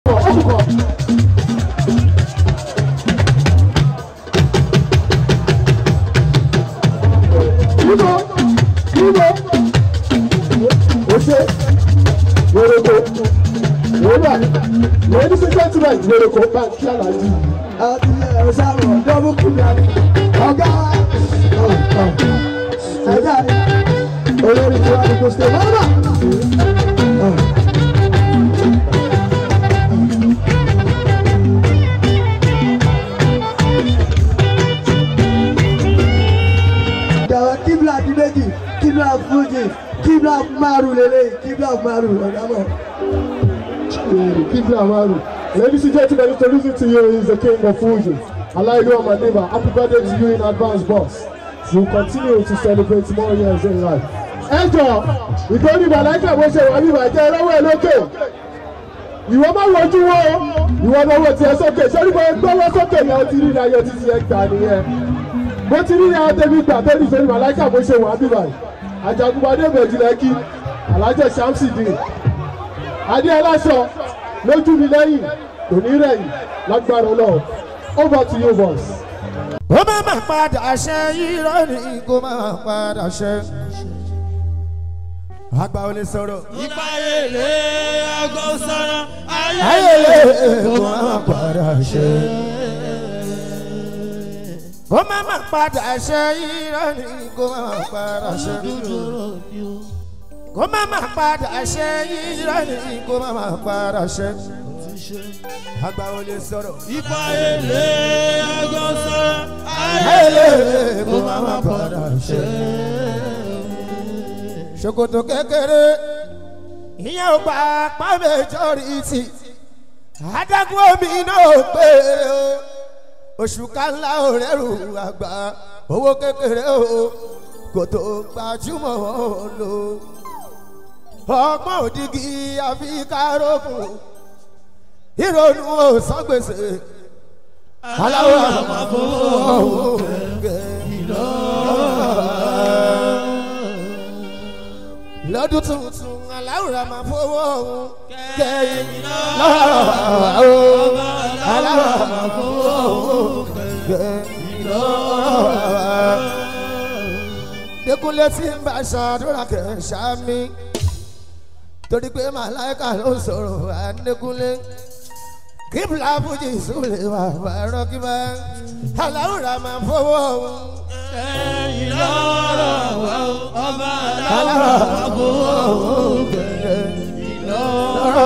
Ibo, Ibo, Ose, Yoroko, Yorùbá, ladies and gentlemen, Yoroko, Banki Alaji. àti ẹ̀rọ̀sàrò dọ́bù kùdàrí ọ̀gá ẹ̀dá olórí tí wàá dìbò ṣe lọ́nà. Dàwọn kíbla di méjì, kíbla fújì, kíbla márùn lélẹ̀, kíbla márùn ọ̀gá mọ̀. People Amaru. Ladies and gentlemen, introducing to you is the king of Fuji. Alaidu Amaniba. Happy birthday to you in advance, boss. You continue to celebrate more years in life. Ẹjọ́ ìtọ́ni Màláìka bó ṣe wà ní ìbàjẹ́ lọ́wọ́ ẹ̀ lókè. Ìwọ máa wojú wo ìwọ náà wò tiẹ̀ sókè. Ṣé nígbà gbọ́wọ́ sókè ni o ti rí ayọ̀ títí ẹ̀ gbà nìyẹn? Bó ti rí ayọ̀ tẹ̀mí gbà tó ní ìtọ́ni Màláìka bó ṣe wà ní ìbàjẹ́. Àjàgùnbadé Bẹ̀jìlẹ́kì, Alájẹ Shamsidin adé aláṣọ lójú mi lẹ́yìn òní rẹ̀yìn lágbára ọlọ́run over to you boss. ó má má padà ṣe irọ́ ni kó má má padà ṣe. àgbà ò lè sọ̀rọ̀. ipa èrè aago sọ̀rọ̀ ayé ayẹyẹ kó má má padà ṣe. kó má má padà ṣe irọ́ ni kó má má padà ṣe. kó má má padà ṣe irọ́ ni kó má má padà ṣe. àgbà ò lè sọ̀rọ̀. ipa èrè aago sọ̀rọ̀ ayé ayẹyẹ kó má má padà ṣe. ṣòkòtò kékeré ìyẹn ò gba apá méjọ́rìtì adágún omi náà pé o oṣù kánlá ò rẹ́rù àgbà owó kékeré o kò tó gbajúmọ̀ wọn lò ọgbọ́n òdìgí àfi kárọ̀kùn ìrònú ò san gbèsè aláwọ̀ àmọ́ lọ́dún tuntun aláwòrán máa fowó ọ̀hún kẹ́yìn lọ́wọ́ aláwòrán máa fowó ọ̀hún kẹ́yìn lọ́wọ́. Dékúnlé tí ń bá ṣàdúrà kẹ̀ṣà mi torí pé màláìka ló sọ̀rọ̀ àdékúnlé kíbla fújì ìsúlẹ̀ wà bàárọ̀ kíbá aláwòrán máa fowó ọ̀hún. ẹ̀yìn lọ́rọ̀ wá o, ọba aláwòrán aláwọ̀ máa fowó ọ̀hún kẹ́yìn lọ́wọ́.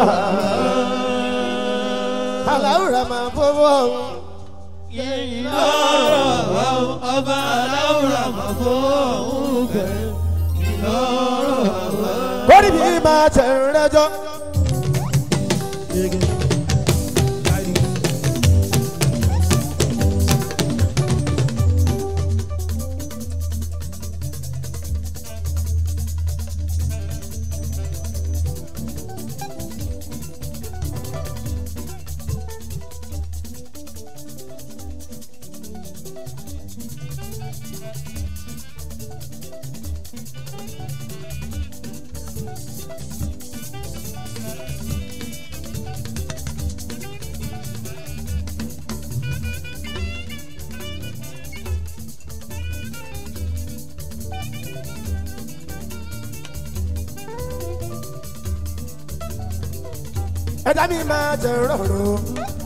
aláwòrán máa fowó ọ̀hún. ẹ̀yìn lọ́rọ̀ wá o, ọba aláwọ̀ máa fọ́ kẹ́ lọ́rọ̀ wá. kórì mi máa tẹ̀ ń rẹ́jọ́. ẹ̀dá mi máa tẹ̀ rọ̀rùn.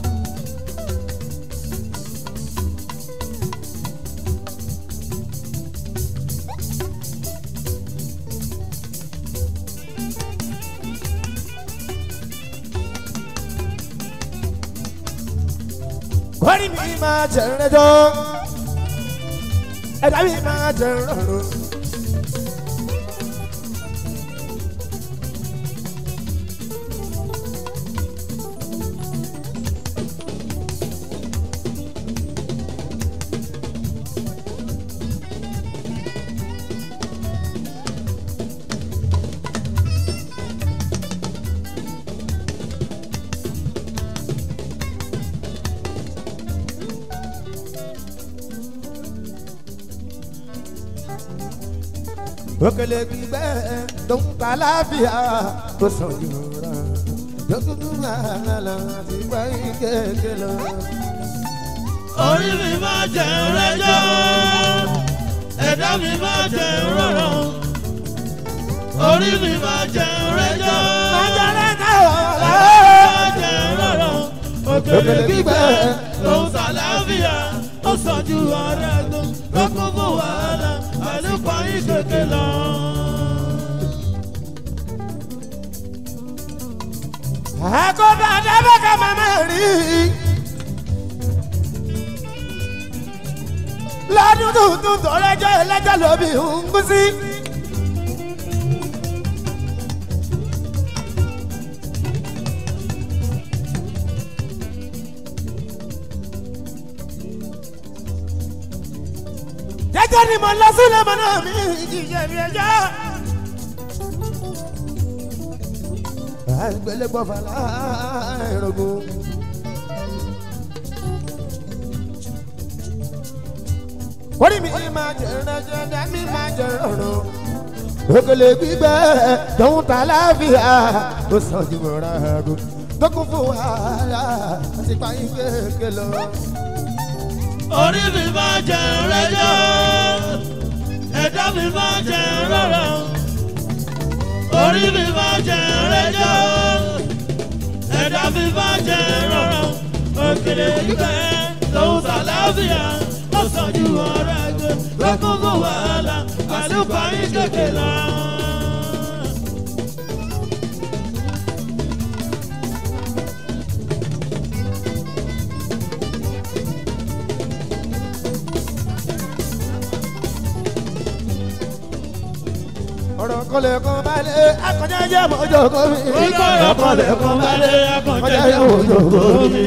kórì mi máa tẹ̀ rẹ́jọ́. ẹ̀dá mi máa tẹ̀ rọ̀rùn. òkèlè gbígbẹ́ tó ń ta láfíà tó sàn jùlọ lókùnkùn máa lọ àti báyìí kéèké lọ. orí mi máa jẹ rẹjọ́ ẹ̀dá mi máa jẹ rọrọ̀ orí mi máa jẹ rẹjọ́ ẹ̀dá mi máa jẹ rọrọ̀ òkèlè gbígbẹ́ ló ń sàlàáfíà ó sàn ju ọ̀rẹ́ ẹ̀gbọ́n lókun fún wàhálà àlùkò yín kékeré lọ. àkóbá dábàkà màmá rí lọ́dún tuntun tó lẹ́jọ́ ẹlẹ́jọ́ lóbi ń kú sí. jẹ́jẹ́ ni mo lọ sílẹ̀ mọ́ náà mi ìjìyà mi ẹjọ́. àgbélébọ̀ fàlà ẹ̀rọ̀gùn. orí mi máa jẹ ẹrẹ́jẹ dání máa jẹ ọ̀rọ̀ òkèlè gbígbẹ́ tóun ta láàfíà ó sàn ju ọ̀rọ̀ àgùn tó kún fún wàhálà àti pààyàn kéèké lọ. orí mi máa jẹ rẹjọ́ ẹ̀dá mi máa jẹ rọrọ̀ orí mi máa jẹ rẹjọ́ ẹ̀dá mi máa jẹ rọrọ̀ òkèlè gbígbẹ́ lòun sàlàáfíà ó sàn ju ọ̀rọ̀ ẹgbẹ́ lọ́kùn fún wàhálà àlùkò yín kékeré lọ. ọ̀rọ̀ kọlẹ̀ kan balẹ̀ akọjá jẹ́ mọ́jọ́ kọ́ mi. ọ̀rọ̀ kọlẹ̀ kan balẹ̀ akọjá jẹ́ mọ́jọ́ kọ́ mi.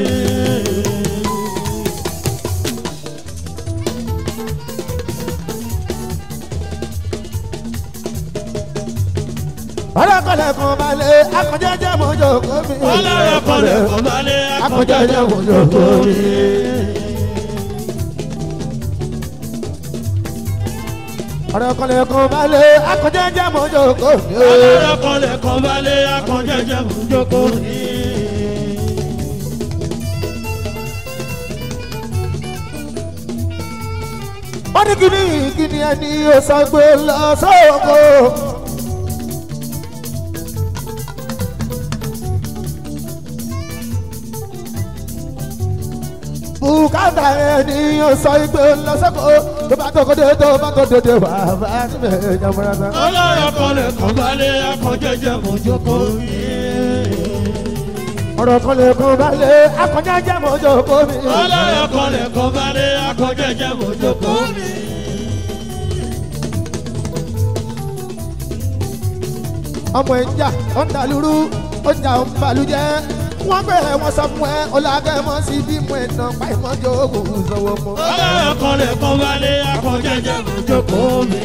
ọ̀rọ̀ kọlẹ̀ kan balẹ̀ akọjá jẹ́ mọ́jọ́ kọ́ mi. ọlọ́rọ̀ kọlẹ̀ kan balẹ̀ akọjá jẹ́ mọ́jọ́ kọ́ mi. ọ̀rọ̀ kọlẹ̀ kan balẹ̀ akọjá jẹ́ mọ́jọ́ kọ́ mi. ọlọ́rọ̀ kọlẹ̀ kan balẹ̀ akọjá jẹ́ mọ́jọ́ kọ́ mi. wọ́n ní kíní kíní ẹni ó sọ pé lọ sóko. bùkátà ẹni ó sọ pé lọ sóko tó bá tó kóde tó bá tó dédé wà bá síbẹ̀ jọmọ́ra. ọlọ́rọ̀ kọlẹ̀ kan balẹ̀ akọjá jẹ́ mọ́jọ́ kọ́ mi. ọ̀rọ̀ kan lè kún balẹ̀ akọjá jẹ́ mọ́jọ́ kó mi. ọlọ́rọ̀ kọlẹ̀ kan balẹ̀ akọjá jẹ́ mọ́jọ́ kọ́ mi. ọmọ ẹ̀ ń jà ó ń dalúrú ó ń jà ó ń balùjẹ́ wọ́n bẹ̀rẹ̀ wọ́n sọ fún ẹ ọlágẹ́mọ́ sí bí mo ẹ̀ nà pa ìmọ̀jọ́ ògùn sọ̀wọ́ mọ́. ọlọ́rọ̀ kọlẹ̀ kan balẹ̀ akọjá jẹ́ mọ́jọ́ kọ́ mi.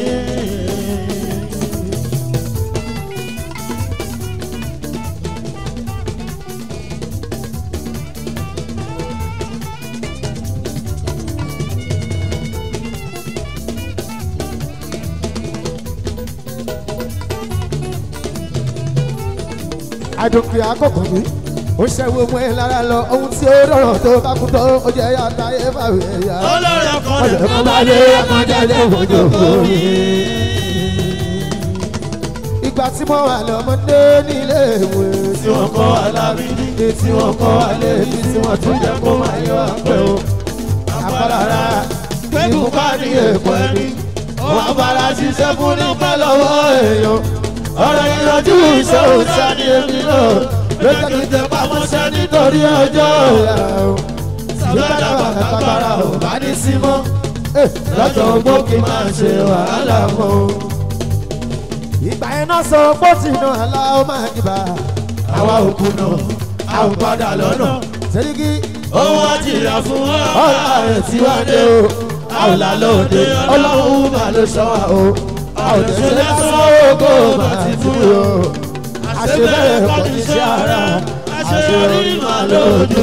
àdùnkì àkọ́kọ́ mi ó ṣẹ́wó mọ́ ẹ lára lọ ohun tí ó rọrùn tó bá kú tó ó jẹ́ yàtá ẹ bá wẹ̀ yá. ọlọ́rọ̀ kọlẹ̀ kan balẹ̀ akọjá jẹ́ mọ́jọ́ kọ́ mi. ìgbà tí mo wà lọ́mọdé nílé ìwé tí wọ́n kọ́ alábídí tí wọ́n kọ́ alẹ́bí tí wọ́n tún jẹ́ kó máa yọ àpẹ́ o. àpárá gbẹ́gùn bá ní èkó ẹni wọ́n bára ṣiṣẹ́ fún nípa lọ́wọ́ èèyàn. ọ̀rọ̀ ìrọ̀jú iṣẹ́ òòṣà ni èmi náà lójó kí n tẹ pamọ́ sẹ́ nítorí ọjọ́ ọ̀la o. sábàdà bàkàbàrà ò bá ní sí mọ́ lọ́jọ́ ogbó kí n máa ṣe wàhálà mọ́ o. ìgbà yẹn náà sọ pé ó ti nà àlá ó máa dìbà. àwa ò kùnà a ò padà lọ́nà. sẹ́ríkì ohun àjìyà fún wa. ọ̀la rẹ̀ tí wá dé o. a ò là lóde ọlọ́run mà ló sọ wa o. a ò lè ṣe lásán ògo mà ti fún mi o. àṣebẹ̀rẹ̀ kò ní ṣe ara àṣeyọrí mà lójú.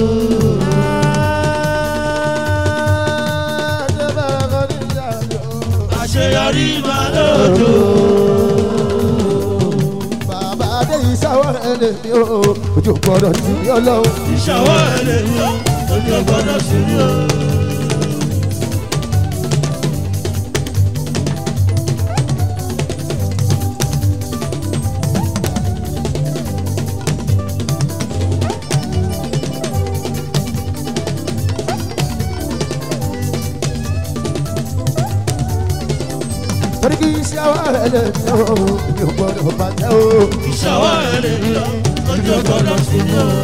àṣebẹ̀rẹ̀ kò ní ṣe ara àṣeyọrí máa lójú. bàbá dé ìṣàwọ̀ ẹ̀ lè ní o ojú gbọ́dọ̀ sí ní ọlọ́run. ìṣàwọ̀ ẹ̀ lè ní o ojú ọgbọ́dọ̀ sí ní o. torí kí ìṣàwọ̀ ẹ̀ lè ní o ojú gbọ́dọ̀ bàjẹ́ o. ìṣàwọ̀ ẹ̀ lè ní o ojú ọgbọ́dọ̀ sí ní o.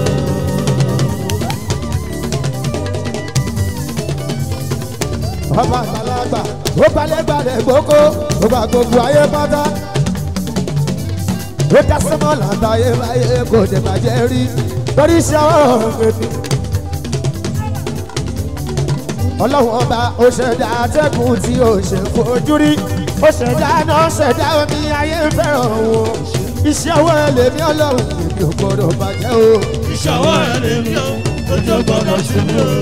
ọba àgbàlagbà ó balẹ̀ balẹ̀ gbogbo ó bá gbogbo ayé pátá ó dá sọ́mọ́ làtàyè báyé kò dé bàjẹ́ rí torí iṣẹ́ ọ̀rọ̀ gbèbí. ọlọ́run ọba ó ṣẹ̀dá atẹ́kùn tí ó ṣe fojú rí ó ṣẹ̀dá náà ṣẹ̀dá omi ayé fẹ́ràn o iṣẹ́ ọwọ́ ẹ lèmi ọlọ́run èmi ò gbọ́dọ̀ bàjẹ́ o. ìṣàwọ̀ ẹ̀ lè ní o ojú ọgbọ́dọ̀ sí ní o.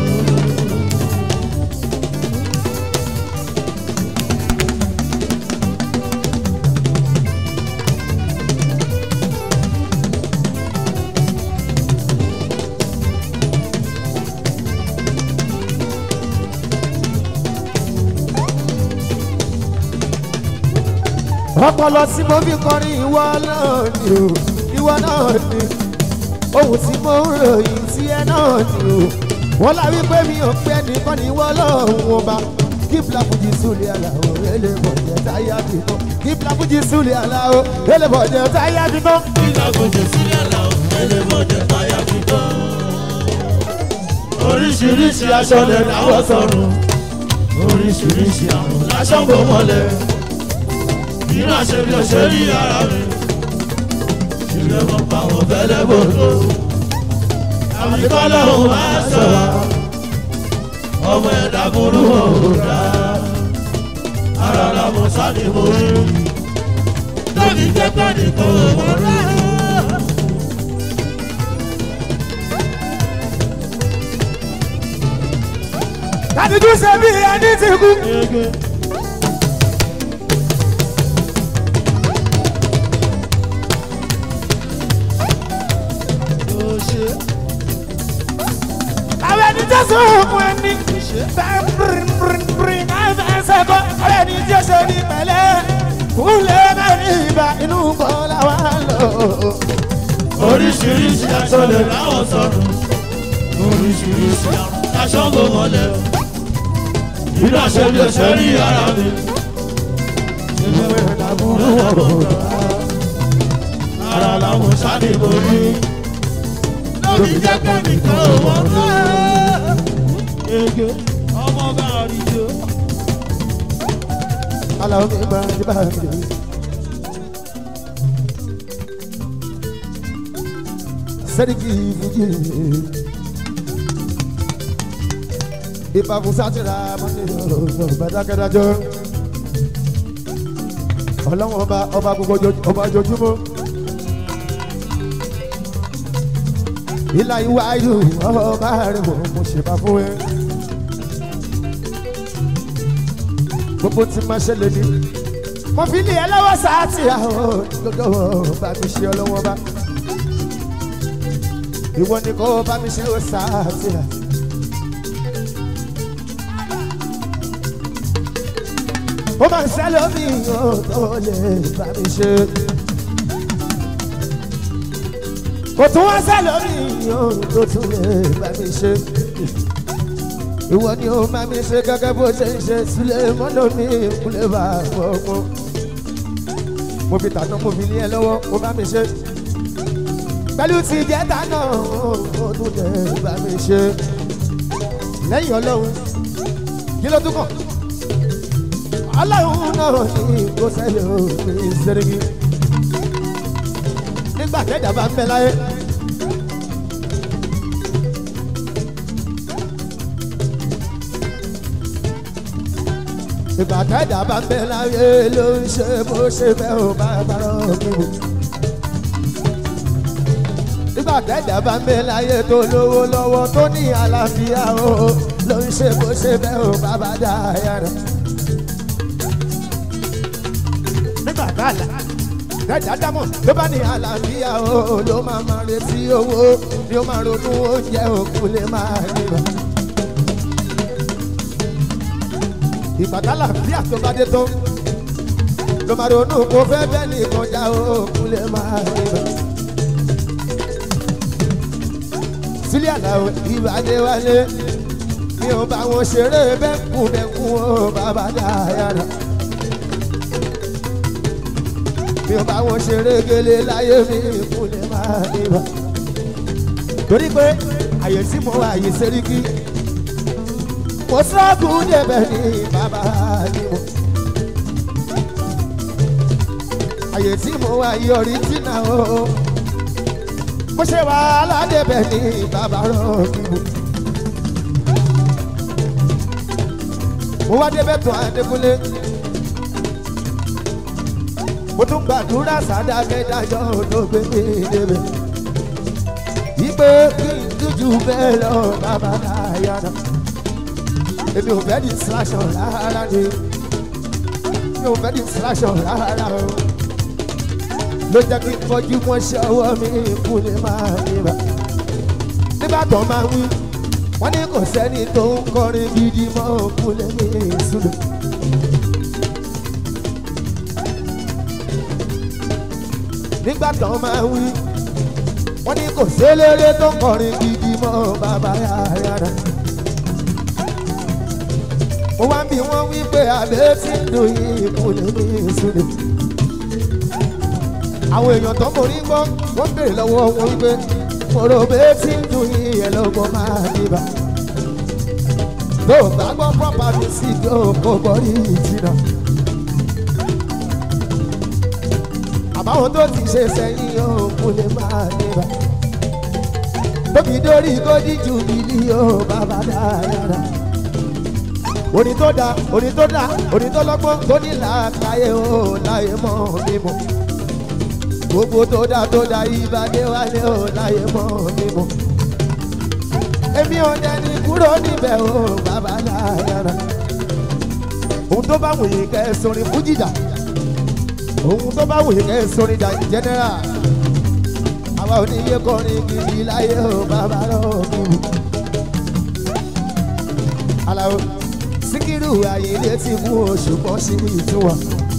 ọpọlọ tí mo fi kọrin ìwọ náà ni o ìwọ náà ni ohun tí mo ń ròyìn tí ẹ náà ni o wọn la wípé mi ò pẹ́ nìkan ní ìwọ lọ́hùn ọba kí blafuji súlẹ̀ aláwọ̀ ele bọ̀jẹ̀ táyà bí mọ́ kí blafuji súlẹ̀ aláwọ̀ ele bọ̀jẹ̀ táyà bí mọ́. nígbà gbòjò sílẹ̀ lọ ẹlẹ́mọ̀jẹ̀ táyà fi tán. oríṣiríṣi aṣọ lè dáwọ́ sọ̀rùn oríṣiríṣi àrùn láṣọ ń bò mọ́lẹ̀ nínú àṣẹ bí o ṣe rí ara mi ṣùgbọ́n mo pa àwọn fẹ́lẹ́ bòdò àmì kọ́lọ́hún máa sọ̀rọ̀ ọmọ ẹ̀dá burú òòdà ara làwọn sáni mo rí tóbi jẹ́ pé nìkan ò mọ̀ rárá. kàdíjú ṣe bí ẹni ti kú. àwọn ẹni tó sún òkun ẹni bẹ́ẹ̀ bíríbíríbírí náà fẹ́ sẹ́kọ̀ àwọn ẹni tí ó ṣe ní pẹ̀lẹ́ kúlẹ̀ mẹ́rin ìbá inú bọ́ làwọn lò. oríṣiríṣi aṣọ lè láwọn sọ̀rọ̀ oríṣiríṣi àrùn aṣọ ń bò mọ́lẹ̀ nínú àṣẹ bí o ṣe rí ara mi ìwé làbúrú ọ̀rọ̀ ara làwọn sáni mo rí lórí jẹ́ pé nìkan ò mọ̀ rárá. ege ọmọ bá rí jo. aláwọ̀ mi máa ń bá mi rí. sẹ́ríkì fújì ìbáfún sátìrà mọ́tò bàdákẹ́dájọ́ ọlọ́wọ́n ọba ọba gbogbo ojo- ọba ojoojúmọ́ ìlà ìwáyù ọba rẹ̀ wọ̀ mo ṣèbá fún ẹ. gbogbo tí máa ṣẹlẹ̀ ní. mo fi ní ẹlẹ́wọ̀ sáàtì àwọn lọ́dọ̀ bá mi ṣe ọlọ́wọ́ bá. ìwọ ni kò bá mi ṣe ó sáàtì à. ó máa ń sẹ́lẹ̀ omi ò tó lè bá mi ṣe. kò tún wá sẹ́lẹ̀ omi ò tó tún lè bá mi ṣe ìwọ ni ó máa mi ṣe gẹ́gẹ́ bó ṣe ń ṣe sílẹ̀ mọ́nà mi kúlẹ̀ bá fọ́gbọ́. mo fi tàná mo fi ní ẹ lọ́wọ́ ó bá mi ṣe. pẹ̀lú ti jẹ́ta náà ó tún lè bá mi ṣe. lẹ́yìn ọlọ́run kí ló tún kàn. ọlọ́run náà ní kó sẹ́lẹ̀ òfin ṣẹ́rẹ́gì. nígbà tẹ́jà bá ń bẹ láyé. ìgbà tẹ́jà bá ń bẹ láyé ló ń ṣe bó ṣe fẹ́ ò bá bàrọ̀ mímu. ìgbà tẹ́jà bá ń bẹ láyé tó lówó lọ́wọ́ tó ní àlàáfíà o ló ń ṣe bó ṣe fẹ́ ò bá bá dá yàrá. nígbà tá a là ẹ̀dá dámọ̀ ló bá ní àlàáfíà o ló máa máa retí owó ni ó máa ronú oúnjẹ òkú lè máa níbà. ìbàdàn àlàáfíà tó bá dé tó ló máa ronú kó fẹ́ bẹ́ẹ̀ nìkan já òkú lè máa níbà. sílẹ̀ àlàó ìbàdí wálé mi ò bá wọn ṣeré bẹ́ẹ̀kú bẹ́ẹ̀kú o bàbá dáyàrá. mi ò bá wọn ṣeré gele láyé mi kú lè máa níbà. torí pé àyè tí mo wà yìí sẹ́ríkì mo sọ́ọ̀kù débẹ̀ ní bàbá ni mo. àyè tí mo wà yìí ọ̀ríjìnà o mo ṣe wàhálà débẹ̀ ní bàbá rọ̀ọ̀kì mo. mo wá débẹ̀ tó adékúnlé mo tún gbàdúrà sádà mẹ́dájọ́ tó gbé mi débẹ̀ ìpè kí n dújú bẹ́ẹ̀ lọ bàbá dáyàrá èmi ò fẹ́ distraction rárá ni mi ò fẹ́ distraction rárá o ló jẹ́ kí n fojú wọn ṣe ọwọ́ mi kú lè máa níbà nígbà tó máa wí wọ́n ní kò sẹ́ni tó ń kọrin gidi mọ́ kú lè ní ìsúlẹ̀. nígbà tó máa wí wọ́n ní kò séléré tó ń kọrin gidi mọ́ bàbá yàrá mo wá ń bí wọ́n wí pé àbẹ́ tí ń dùn yìí kú lè ní ìsúlẹ̀. àwọn èèyàn tó mọ̀ ní gbọ́ wọ́n ń béèrè lọ́wọ́ wọn wípé mọ̀rọ̀ bẹ́ẹ̀ tí ń dùn yìí ẹ̀ lọ́gbọ́n máa dìbà. tó o bá gbọ́ pọ́pá mi sí tó o kò gbọ́ rí ìjìnà. àbáwọn tó ti ṣe sẹ́yìn yóò kú lè máa dìbà. tóbi dórí kódì ju mílíọ̀nù bàbá dáadáa orin tó da orin tó da orin tó lọ́gbọ́n tó ní làákàyè o láyé mọ́ mímọ́ gbogbo tó da tó da ìbàdí wálé o láyé mọ́ mímọ́ èmi ò dẹni kúrò níbẹ̀ o bàbá láyàrá ohun tó bá wòye kẹ́ ẹ sọrin fújìjà ohun tó bá wòye kẹ́ ẹ sọrin jà jẹ́nẹ́rà àwa ò ní yé kọrin gidi láyé o bàbá lọ́ọ́ mímọ́ aláwo síkírù ayílẹ̀ ti mú oṣù kan sí ìtura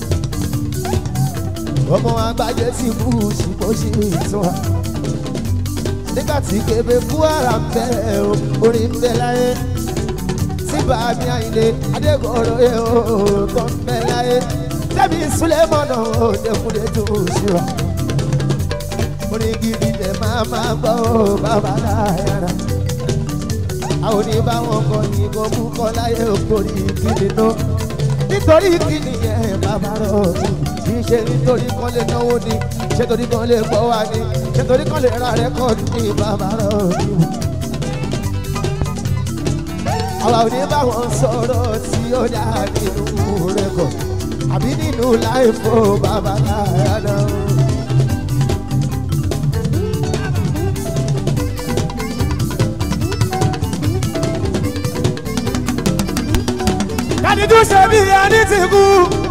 ọmọ àgbájé ti mú oṣù kan sí ìtura nígbà tí kébé fún ara ń bẹ o orí ń bẹ láyé tí bàmí àyìnlé adégbòrò yẹ o tó ń bẹ láyé tẹ́bí súlẹ̀mọ́nà o dẹkùnlé tó ṣíra orin gidi lè máa máa gbọ́ o bàbá láyàrá àwọn oníbàwọn kọ ní kò mú kọ láyé òkòrí kíni ná nítorí kíni yẹn bàbá rọ kì í ṣe nítorí kan lè náwó ni ṣé torí kan lè gbọ́ wá ni ṣé torí kan lè ra rẹ́kọ̀dù ní bàbá rọ ni. àwa oníbàwọn sọ̀rọ̀ tí ó dá nínú rẹ́kọ̀ àbí nínú láìfò bàbá láyà náà. kàdídú ṣe bí ẹni ti kú.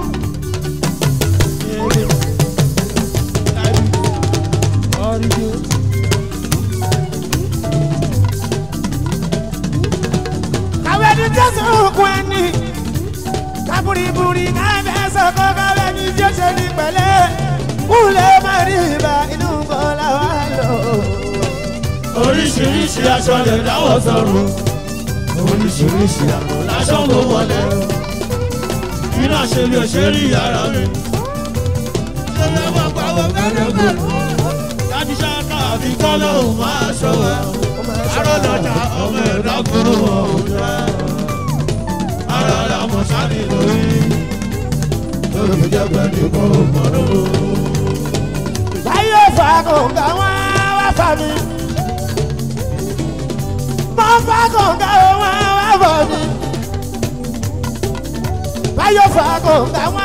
kàwé ní jésù kú ẹni kábúrìbúrì káfẹ́ sọ̀kọ́ káwé ní jésù ní pẹ̀lẹ́ kúlẹ̀ má rí ibà inú bọ́lá wà lọ. oríṣiríṣi aṣọ lè dáwọ́ sọ̀rọ̀ oríṣiríṣi àpò lásán ló wọlé iná ṣe lè ṣe rí ara mi. ṣé ẹ máa pàwọ́ fẹ́rẹ́fẹ́ láti ṣáká àfi kọ́lọ́ òun máa ṣọwọ́ arọ́lọ́jà ọmọ ẹ̀dá kúrò ọ̀hún jẹ́ ara ara mọ̀ sáré lórí lórí jẹ́ pẹ̀lú kó mọ̀ lóru. báyọ̀ fà kọ̀ǹgà wọn wá fà mí. mo fà kọ̀ǹgà wọn wá fà mí. báyọ̀ fà kọ̀ǹgà wọn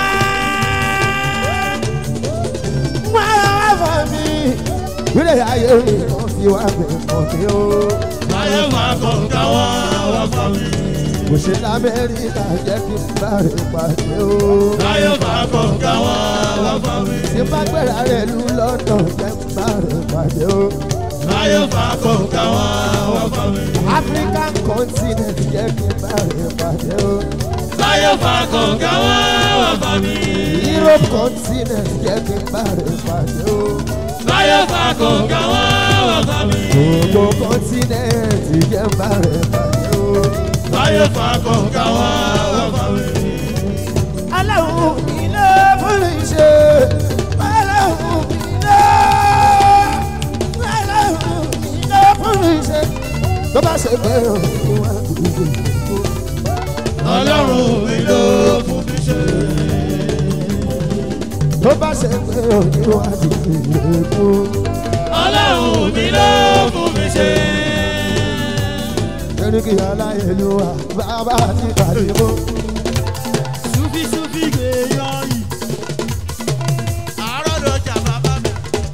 wá fà mí. wílẹ̀ ayé mi kò fi wá bẹ̀ kọ́ mi o. ayé máa kọ̀ǹkà wá wá fà mí. kò ṣe lamẹ́ríkà jẹ́ kí n bá rẹ̀ pàdé o. láyé fàákọ̀ káwọn wá fà mí. tí bá gbéra rẹ̀ lù lọ́dọ̀ jẹ́ kí n bá rẹ̀ pàdé o. láyé fàákọ̀ káwọn wá fà mí. African continent jẹ́ kí n bá rẹ̀ pàdé o. láyé fàákọ̀ káwọn wá fà mí. Europe continent jẹ́ kí n bá rẹ̀ pàdé o. láyé fàákọ̀ káwọn wá fà mí. gbogbo continent jẹ́ n bá rẹ̀ pàdé o. láyé fàákọ̀ káwọn wá fà mí. aláwọ̀ iná fún mi ṣe aláwọ̀ iná aláwọ̀ iná fún mi ṣe. tó bá ṣe pé òun wà lóde ọlọ́run mi ló fún mi ṣe. tó bá ṣe pé òun wà lóde kú. ọlọ́run mi ló fún mi ṣe. erékì aláyélúwà bàbá àti ìbàdìmọ́. Sufi sufi gbé yọ yìí. Àárọ̀ lọ́jà bàbá mi.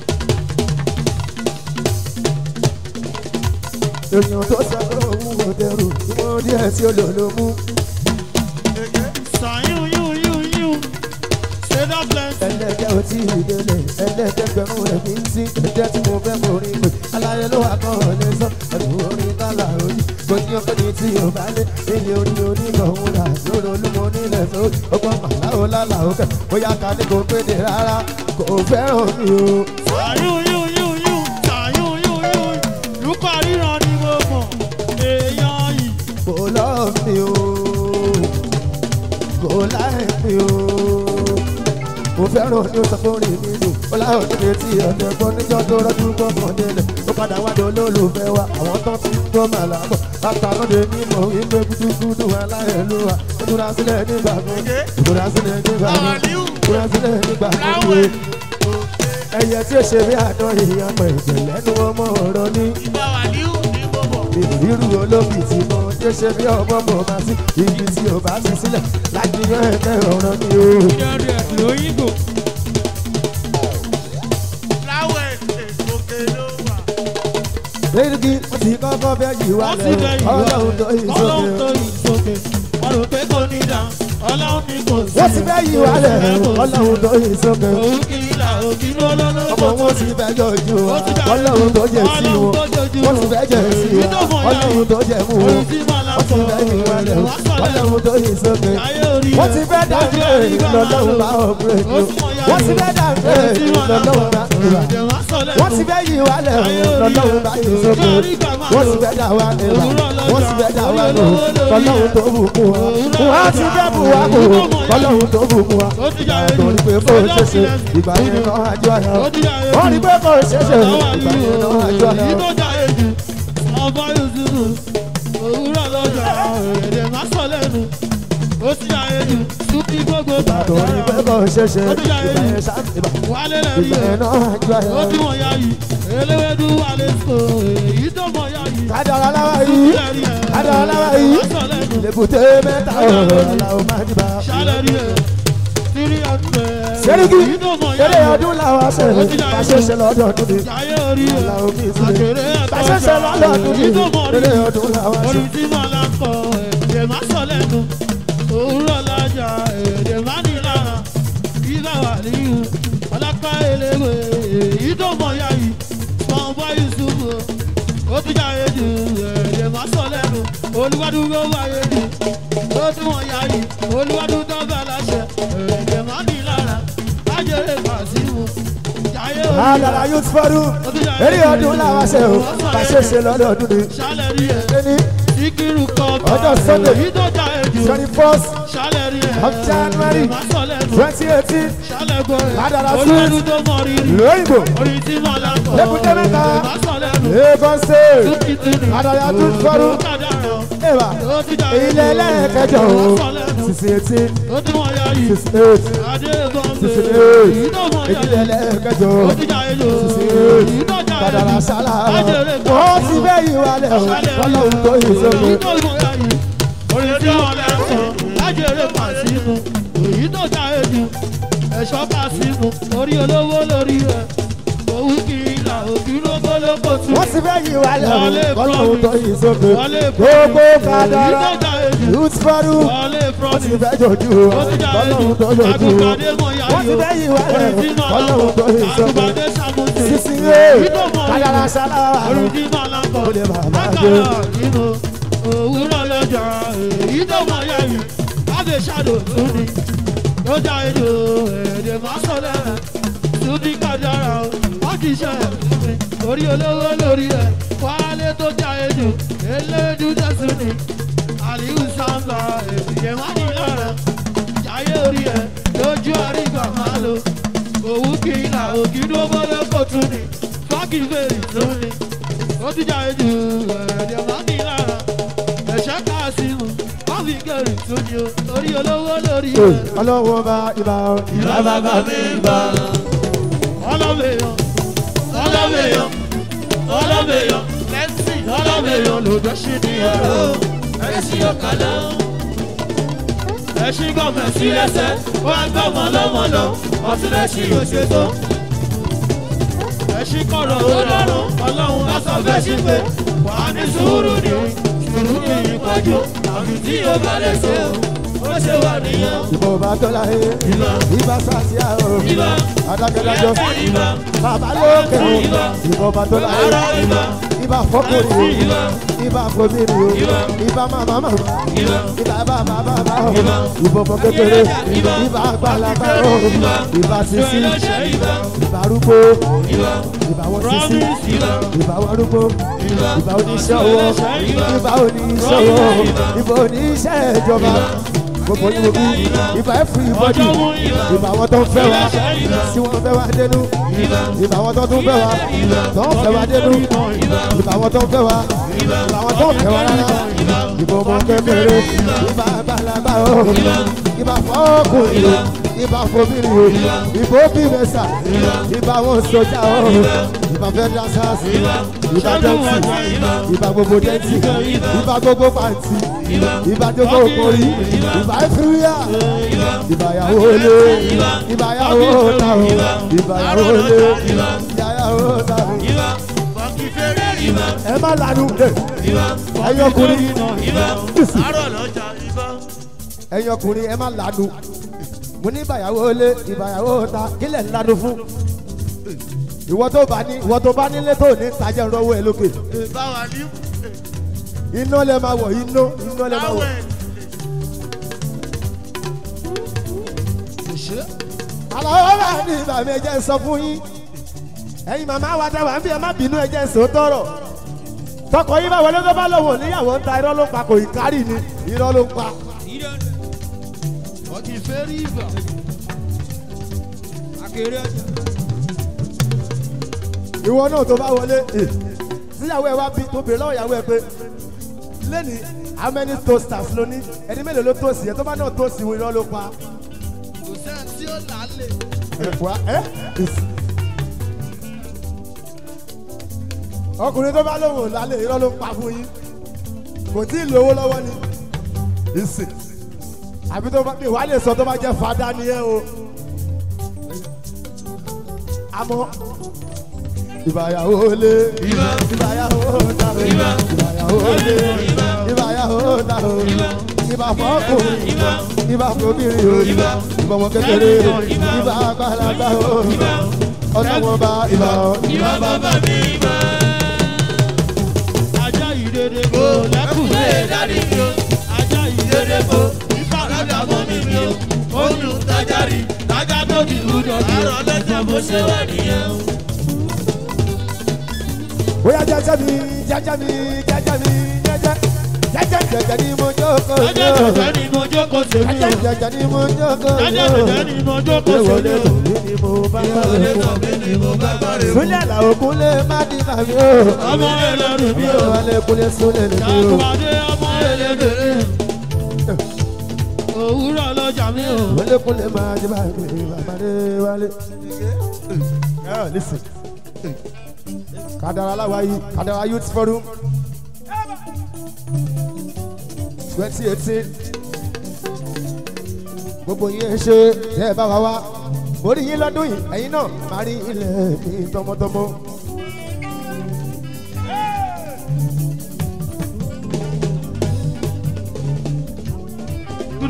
èèyàn tó sọ pé òun ò dẹrù tí wọ́n díẹ̀ tí ó lò ló mú. Sàyún yún yún yún. Ṣé dọ́pẹ́? ẹlẹ́dẹ̀ ò tí ì délé ẹlẹ́dẹ̀ gbẹ̀rún rẹ̀ kì í sí ẹ̀jẹ̀ tí mo fẹ́ mọ̀ rí pé aláyé ló wà kọ́ ọ lé sọ ẹ̀rù orin tálà òjì kò ní ọkọ ní tí o bá lé ilé orí onígbọ̀hún rà lórí olúmọ nílẹ̀ tó ọgbọ́n màláwo lálà òkè bóyá ká ní kò péde rárá kò fẹ́ràn mi o. Sàyún yún yún yún. Sàyún yún yún. Lùkọ́ ríran ni mo mọ̀. Èèyàn yìí. kò lọ́ mi o kò láì mi o mo fẹ́ràn ní oṣù tó rìn mí lò ó láwọn níbi tí ọ̀dẹ̀ gbọ́ níjọ́ tó rọ́jú gbọ́kàn délẹ̀ ó padà wádìí olólùfẹ́ wa àwọn tó ti ń gbọ́ màlá bọ̀ látàlóde mímọ̀ wípé gúdúgúdú aláìlúwa ó túra sílẹ̀ nígbà kan ó túra sílẹ̀ nígbà kan ó túra sílẹ̀ nígbà kan wíwé ẹyẹ tí ó ṣe bí àdán èèyàn pẹ̀ ìjẹ̀ lẹ́nu ọmọ ọ̀rọ̀ ní Ìgbà wà ní ní mo mọ̀. ìrírú olóbì tí mo tí ó ṣe bí ọmọ mọ̀ máa sí ibi tí ò bá ti sílẹ̀ láti yan ẹgbẹ́ ọ̀rọ̀ mi o. Ìjọba ẹ̀ lóyìnbó. Láwọ̀ ẹ̀ òkè ló wà. Lẹ́yìn wọ́n ti kọ́kọ́ fẹ́ yí wá Wọ́n ti bẹ̀ lẹ̀ yìí wá. ọlọ́run tó yí Ọlọ́run tó sókè. yìí sókè. Wọ́n rò pé kò ní dá. Ọlọ́run ní kò sí. Wọ́n ti fẹ́ yí wá lẹ̀ ọlọ́run tó yí sókè. Òun kì í là òkì lọ́lọ́lọ́. Ọmọ wọn ti fẹ́ jọjú wa ọlọ́run tó jẹ sí wọn. Wọ́n ti fẹ́ jẹ sí wa ọlọ́run tó jẹ mú wọn. Wọ́n ti fẹ́ yí wá lẹ̀ ọlọ́run tó yí sókè. Wọ́n ti fẹ́ dàgbé lọ́lọ́run bá ọ̀pẹ̀rẹ̀ ni o. Wọ́n ti fẹ́ dàgbé lọ́lọ́run bá ọ̀pẹ̀rẹ̀ wọ́n ti fẹ́ yí wa lẹ̀ lọ́lọ́run bá yí sókè. wọ́n ti fẹ́ dà wá lẹ́wà wọ́n ti fẹ́ dà wá lò lọ́lọ́run tó bùkún wa. wọ́n ti fẹ́ bù wá kò lọ́lọ́run tó bùkún wa. torí pé kò ṣeéṣe ìgbà yẹn náà àjọ àyà. wọ́n rí pé kò ṣeéṣe ìgbà yẹn náà àjọ àyà. torí pé kò ṣeéṣe ìgbà yẹn sáà ìgbà Wálé ìgbà lẹ́rí yẹn ẹ̀. náà àjọ àyà. ó tí wọ́n yá yìí eléwédú wà lè so èyí tó mọ̀ yá yìí. kádàrá láwa yìí kádàrá láwa yìí lèbùté mẹ́ta ọ̀rọ̀ làwọn máa dìbà. ṣálẹ̀rí ẹ̀ tírí ọdún ẹ̀ Sẹ́ríkì èyí tó mọ̀ yá eré yìí. ọdún làwọn ṣe bá ṣe ṣe lọ́dọọdún ni. Jayé orí ẹ̀ Làwọn mi sílẹ̀. àṣẹrẹ́ ẹ̀ Bá ṣe ṣe lọ́dọọdún ni. èyí tó mọ̀ rí Eré ọdún làwọn ṣe. orí tí màá là ń kọ èdè má sọ lẹ́nu òwúrọ̀ lájà èdè má ní lára ìlà wà níyù ọlápá eléwé èyí tó mọ̀ yá yìí pọ̀npọ̀ yusufu ó tún jáde jù èdè má sọ lẹ́nu olúwadúgbò wáyé jù ó tún wọ̀n yá yìí olúwadúgbò bá láṣẹ èdè má ní lára lájẹrè kàṣíwò jáyé orí Àdàlà youth forum eré ọdún làwọn ṣe o bá ṣe ṣe lọ́dọọdún ni. ṣálẹ̀rí ẹ̀ Ẹni síkírù kan Ọjọ́ Sunday. èyí tó jáde jù twenty first ṣálẹ̀rí ẹ̀ of January má sọ lẹ́nu twenty eighteen ṣálẹ̀gbọ́ ẹ̀ Ládàrá olúwadúgbò tó mọ̀ rírì lóyìnbó orí tí mo là ń kọ́ Lẹ́kùté mẹ́ta. má sọ lẹ́nu Lagos state túkìtìrì Àdàlà youth forum ó kàdàrọ̀ ẹ̀wà ó ti jáde ilé ẹlẹ́ẹ̀kẹjọ o má sọ lẹ́nu sixty eighteen ó ti wọ̀n ya yìí sixty eight adébọ̀nbẹ̀ sixty eight èyí tó mọ̀ ya ìdílé yìí ẹlẹ́ẹ̀kẹjọ ó ti jáde jù sixty eight èyí tó jáde Kàdàrà jù sálà lájẹrè wọ́n ti bẹ́ yìí wálẹ̀ o ọlọ́run tó yìí sókè. èyí tó mọ̀ ya yìí orí tí wọ́n lẹ́ sọ lájẹrè pàṣípù èyí tó jáde jù ẹ̀ṣọ́ pàṣípù orí olówó lórí rẹ̀ òwú kì í là òbí lókòlókò tún. wọ́n ti fẹ́ yí wa Wọlé lẹ́rù kọ́lọ́hún tó promise. yí sókè Wọlé gbogbo promise. kádàrá Èyí tó jà èjì. youth forum Wọlé wọ́n ti promise. fẹ́ jojú wa Ó ti jà kọ́lọ́hún tó èjì. jojú wa Àgùnbàdé mọ̀ yá wọ́n ti yìí o. fẹ́ yí wa lẹ́rù Original kọ́lọ́hún tó yí lambo. sókè Àgùnbàdé sàmùtì. sísìn yé Èyí tó mọ̀ kádàrá yìí. sáláwà Original lambo. Ó lè bàbá Lákàrà nínú òwúrọ̀ lọ́jà. Èyí tó mọ̀ yá yìí. Láti ṣàdó tún ni. Lọ́jà èdè èdè máa sọ lẹ́rẹ̀. Tún ní kádàrá o. Wọ́n ti ṣe ẹ̀ fún mi. Orí olówó lórí ẹ̀. Wálé tó jà èdè. Elédú tẹ̀sùn ni. Àlìhù sáńbà èdè wọ́n ní lára. Jayé orí ẹ̀ lójú àrígbà máa lo. Òwú kì í là òkì dúró bọ́lá kò tún ni. Fáàkì fèrè tún ni. Ó ti jà èdè èdè wọ́n ní lára. Ẹ̀ṣẹ́ káàsìmù wọ́n fi kẹrì tún ni o. Orí olówó lórí ẹ̀. ọlọ́wọ́ bá ibà Ìlà bàbá mi gbà. Ọlọ́mèyàn, ọlọ́mèyàn, ọlọ́mèyàn, lẹ́sìn ọlọ́mèyàn lòdò sí ní ọ̀rọ̀. Ẹ̀sìn ọ̀kadà. Ẹ̀sìn gọ̀mẹ̀ sí lẹ́sẹ̀, wọ́n á gbọ́mọ lọ́mọ lọ, ọtí lẹ́sìn òṣètò. Ẹ̀sìn kọ̀rọ̀ ó lọ́rùn, ọlọ́run á sọ bẹ́ẹ̀ sí pé wà á ní sùúrù ní sùúrù ní ìpọ́jú. Àbí tí o bá lè ṣe o, ó ṣe wà nìyẹn. ìbò bá tó láyé Ìbá, ibà sàṣìá o ìbá, adákẹ́dájọ́ ìbá. bàbá lókè o ìbò bá tó láyé Ara ìbá, ibà fọkùnrin o ìbá, ibà fòmìnir o Ìbà. ibà màmá màmá ìbá, ibà bàbá bàbá o Ìbà. ìbò fọ kékeré Ìbà. ibà àgbàlagbà o Ìbà. ibà sisi ìrẹ̀lẹ́sẹ̀ ìbá, ibà arúgbó ìbá, ibà wọn sisi promise ìbá, ibà wọn arúgbó ìbá, ibà oníṣẹ́ owó ibà oníṣẹ́ owó ibà oníṣẹ́ ìjọba gbogbo ní gbogbo ibà ẹ̀fù ìbọ́dì ibà àwọn tó ń fẹ́ wa tí wọ́n fẹ́ wa dénú ibà àwọn tó tún fẹ́ wa tó ń fẹ́ wa dénú ibà àwọn tó ń fẹ́ wa ibà àwọn tó ń fẹ́ wa rárá ibà ọmọ kékeré ibà àgbàlagbà o ibà fọ́ọ̀kùnrin ibà fòmìnir o ibà òbí mẹ́sà ibà àwọn sójà o ibà federal sars ibà dẹ́ntì ibà gbogbo dẹ́ntì ibà gbogbo pàǹtì ibà gbogbo òkòrí ibà ẹ̀fúrúyà ibà yàwó lé ibà yàwó ta o ibà yàwó lé ibà yàwó ta o. ìbá, fọ́nkì fẹ́rẹ́ ìbá, ẹ má lanu ẹ ìbá, ẹ̀yin ọkùnrin ìbá, àárọ̀ lọ́jà ìbá. ẹ̀yin ọkùnrin ẹ má lanu mo ní ìbàyàwó lé ìbàyàwó ta kílẹ̀ ń lanu fún ìwọ tó bá ní ìwọ tó bá nílé tó ní tajà rọwọ́ ẹ lókè Báwa ní iná lẹ máa wọ̀ iná iná lẹ máa wọ̀. báwẹ̀. àlọ́ bá ní ìbàmí ẹ̀jẹ̀ sọ fún yín ẹ̀yin màmá wa dá wà ń bí ẹ má bínú ẹ̀jẹ̀ sọ tọrọ tọkọ yín bá wọlé tó bá lọ́wọ́ níyàwó ń ta irọ́ ló pa kò ì kárì ni irọ́ ló ń pa. Fọ́nkì fẹ́rẹ́ ìbá. ìwọ náà tó bá wọlé ẹ síyàwó ẹ wá bí tó bèrè lọ́wọ́ ìyàwó ẹ pé lẹ́ni how many toasters ló ní ẹni mélòó ló tóòsì ẹ tó bá náà tóòsì wọn irọ́ ló pa. Kò sẹ́ni tí ó là á lè. ẹ wá ẹ ọkùnrin tó bá lóhùn lálẹ́ irọ́ ló ń pa fún yín kò tí ì lówó lọ́wọ́ ni ìsìn àbí tó bá ìwà lè sọ tó bá jẹ́ fada ni ẹ o àmọ́ ìbàyàwó lé ìbàyàwó dàrú ìbàyàwó lé ìbàyàwó dàrú ìbà fọ́kùnrin ìbà fòbìnrin o ìbà ọmọ kékeré o ìbà àgbàlagbà o ọlọ́wọ́n bá ìbà o. Ìbá bàbá mi bá. Ajá ìdèdè kò lẹ́kùnlé dárí mi o. Ajá ìdèdè kò ìfaradà mọ́ mi mi o. Ó dùn tájà rí tájà tó di ìlúdọ̀ bí o. Àrọ̀ lẹ́jà bó ṣe wà nìyẹn o. bóyá jẹjẹ mi jẹjẹ mi jẹjẹ mi jẹjẹ jẹjẹ jẹjẹ ni mo jókòó Ajá yó jẹjẹ ni mo jókòó sèmi jẹjẹ o. jẹjẹ ni mo jókòó Ajá yó jẹjẹ ni mo jókòó ìwọ sèmi lè o. tọ̀ mí ni mo bá bá Ìwọlé rẹ̀ tọ̀ mí ni mo bá bá rè mú. súnlẹ̀ làwọn kúnlẹ̀ má di màmí o Ọmọ ẹlẹ́rù mi o. ìwọlé kúnlẹ̀ súnlẹ̀ nìyí o. Jàdùbàdé ọmọ ẹlẹ́dẹ̀rẹ̀. Òwúrọ̀ lọ́jà mi o. wọlé kúnlẹ̀ máa di màmí bàbáde wálé. ẹ listen kadara aláwáyé kadara youth forum twenty eighteen gbogbo yín ẹ ṣe tẹ ẹ bá wa wá mo rí yín lọ́dún yìí ẹ̀yin náà máa rí ilẹ̀ mi tọmọtọmọ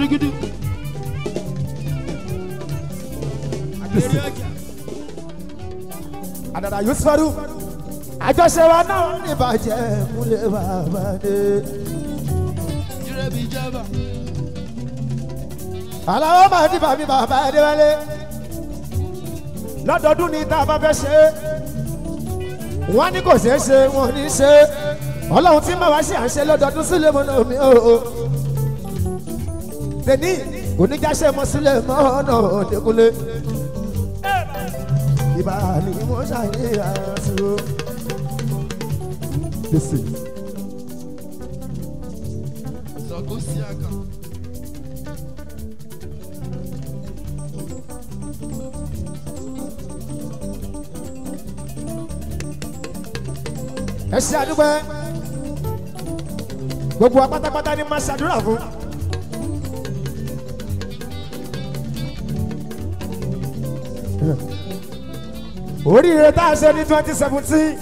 Gudugudu. àdàdà yusufu àjọṣe wa náà ní ìbàjẹ́ múlẹ̀ bàbá dé. Jírẹ́bì jẹ́bà. aláwọ̀ máa dìbà mí bàbá adéwálé lọ́dọọdún ní tá a bá fẹ́ ṣe é wọ́n ní kò ṣeé ṣe wọ́n ní ṣe é ọlọ́run tí màá wá ṣe à ń ṣe lọ́dọọdún sílẹ̀ mọ́ náà mi ò o tèmi oníjàṣe mọ́ sílẹ̀ mọ́ ọ̀nà òdekúnlé ìbá ni mo ṣàyè àṣìwò. Listen. Sọ̀kò sí àkà. ẹ ṣe àdúgbò ẹ gbogbo wa pátápátá ni máa ṣàdúrà fún. oríire tá a ṣe ní twenty seventeen